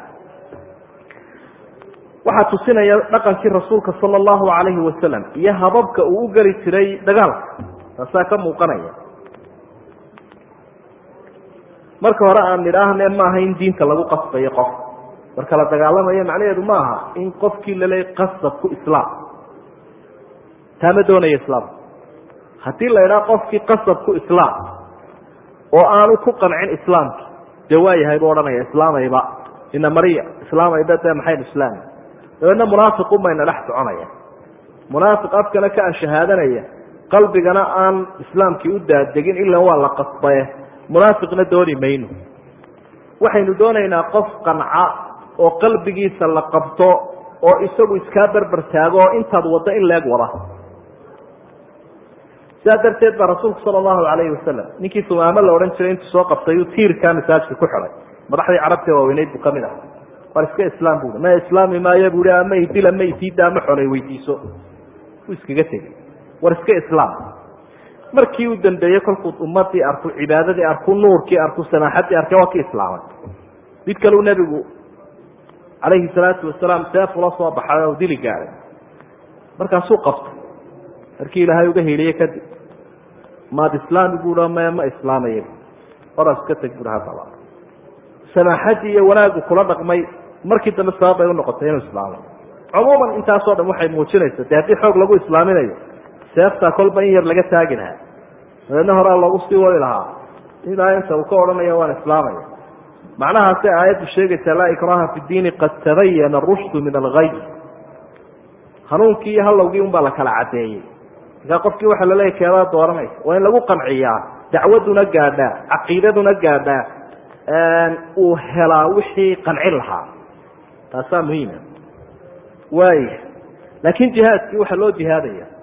waxaa tusinaya dhaqankii rasuulka sala allahu calayhi wasalam iyo hababka uu u geli jiray dagaalka taasaa ka muuqanaya marka hore aan nidhaahne maaha in diinta lagu qasbayo qof marka la dagaalamayo macnaheedu ma aha in qofkii laleey qasab ku islaam taa ma doonaya islaamka haddii la idhaha qofkii qasab ku islaam oo aanu ku qancin islaamki dee waa yahay buu odhanaya islaamayba ina mariya islaamayba dee maxaynu islaami dabeedna munaafiqun bayna dhex soconaya munaafiq afkana ka ashahaadanaya qalbigana aan islaamkii u daadegin ilan waa la qasbaye munaafiqna dooni mayno waxaynu doonaynaa qof qanca oo qalbigiisa la qabto oo isagu iskaa berber taago oo intaad waddo in leeg wada sidaa darteed baa rasuulku sala allahu calayhi wasalam ninkii sumaamo la odhan jiray intuu soo qabtay uu tiirkaa masaajka ku xidhay madaxdii carabtee waaweyneyd buu ka mid aha war iska islaam bui ma islaami maayo bui ama idil ama isiida ama xolay weydiiso uu iskaga tegey war iska islaam markii uu dambeeyey kolkuu ummadii arku cibaadadii arku nuurkii arku samaaxadii arkay waa ki islaamay mid kaleu nebigu calayhi salaatu wasalaam seefula soo baxay oo dili gaaday markaasuu qabtay markii ilaahay uga heliye kadib maad islaami buuha me ma islaamaya oras ka teg buuha haddaba samaaxadii iyo wanaagu kula dhaqmay markii dambe sabab bay unoqotay inuu islaamay cumuuman intaasoo dhan waxay muujinaysa de haddii xoog lagu islaaminayo seeftaa kolba in yar laga taagi lahaa dabeedna horaa loogu sii wadi lahaa ilaa inta uu ka odhanayo waan islaamaya macnahaasay aayaddu sheegaysaa laa ikraha fi diini qad tabayana arushdu min algay hanuunkii iyo halowgii un baa la kala caddeeyey markaa qofkii waxaa laleeyahy keedaa dooranaysa waa in lagu qanciyaa dacwaduna gaadhaa caqiidaduna gaadhaa uu helaa wixii qancin lahaa taasaa muhiima waaya laakiin jihaadkii waxaa loo jihaadaya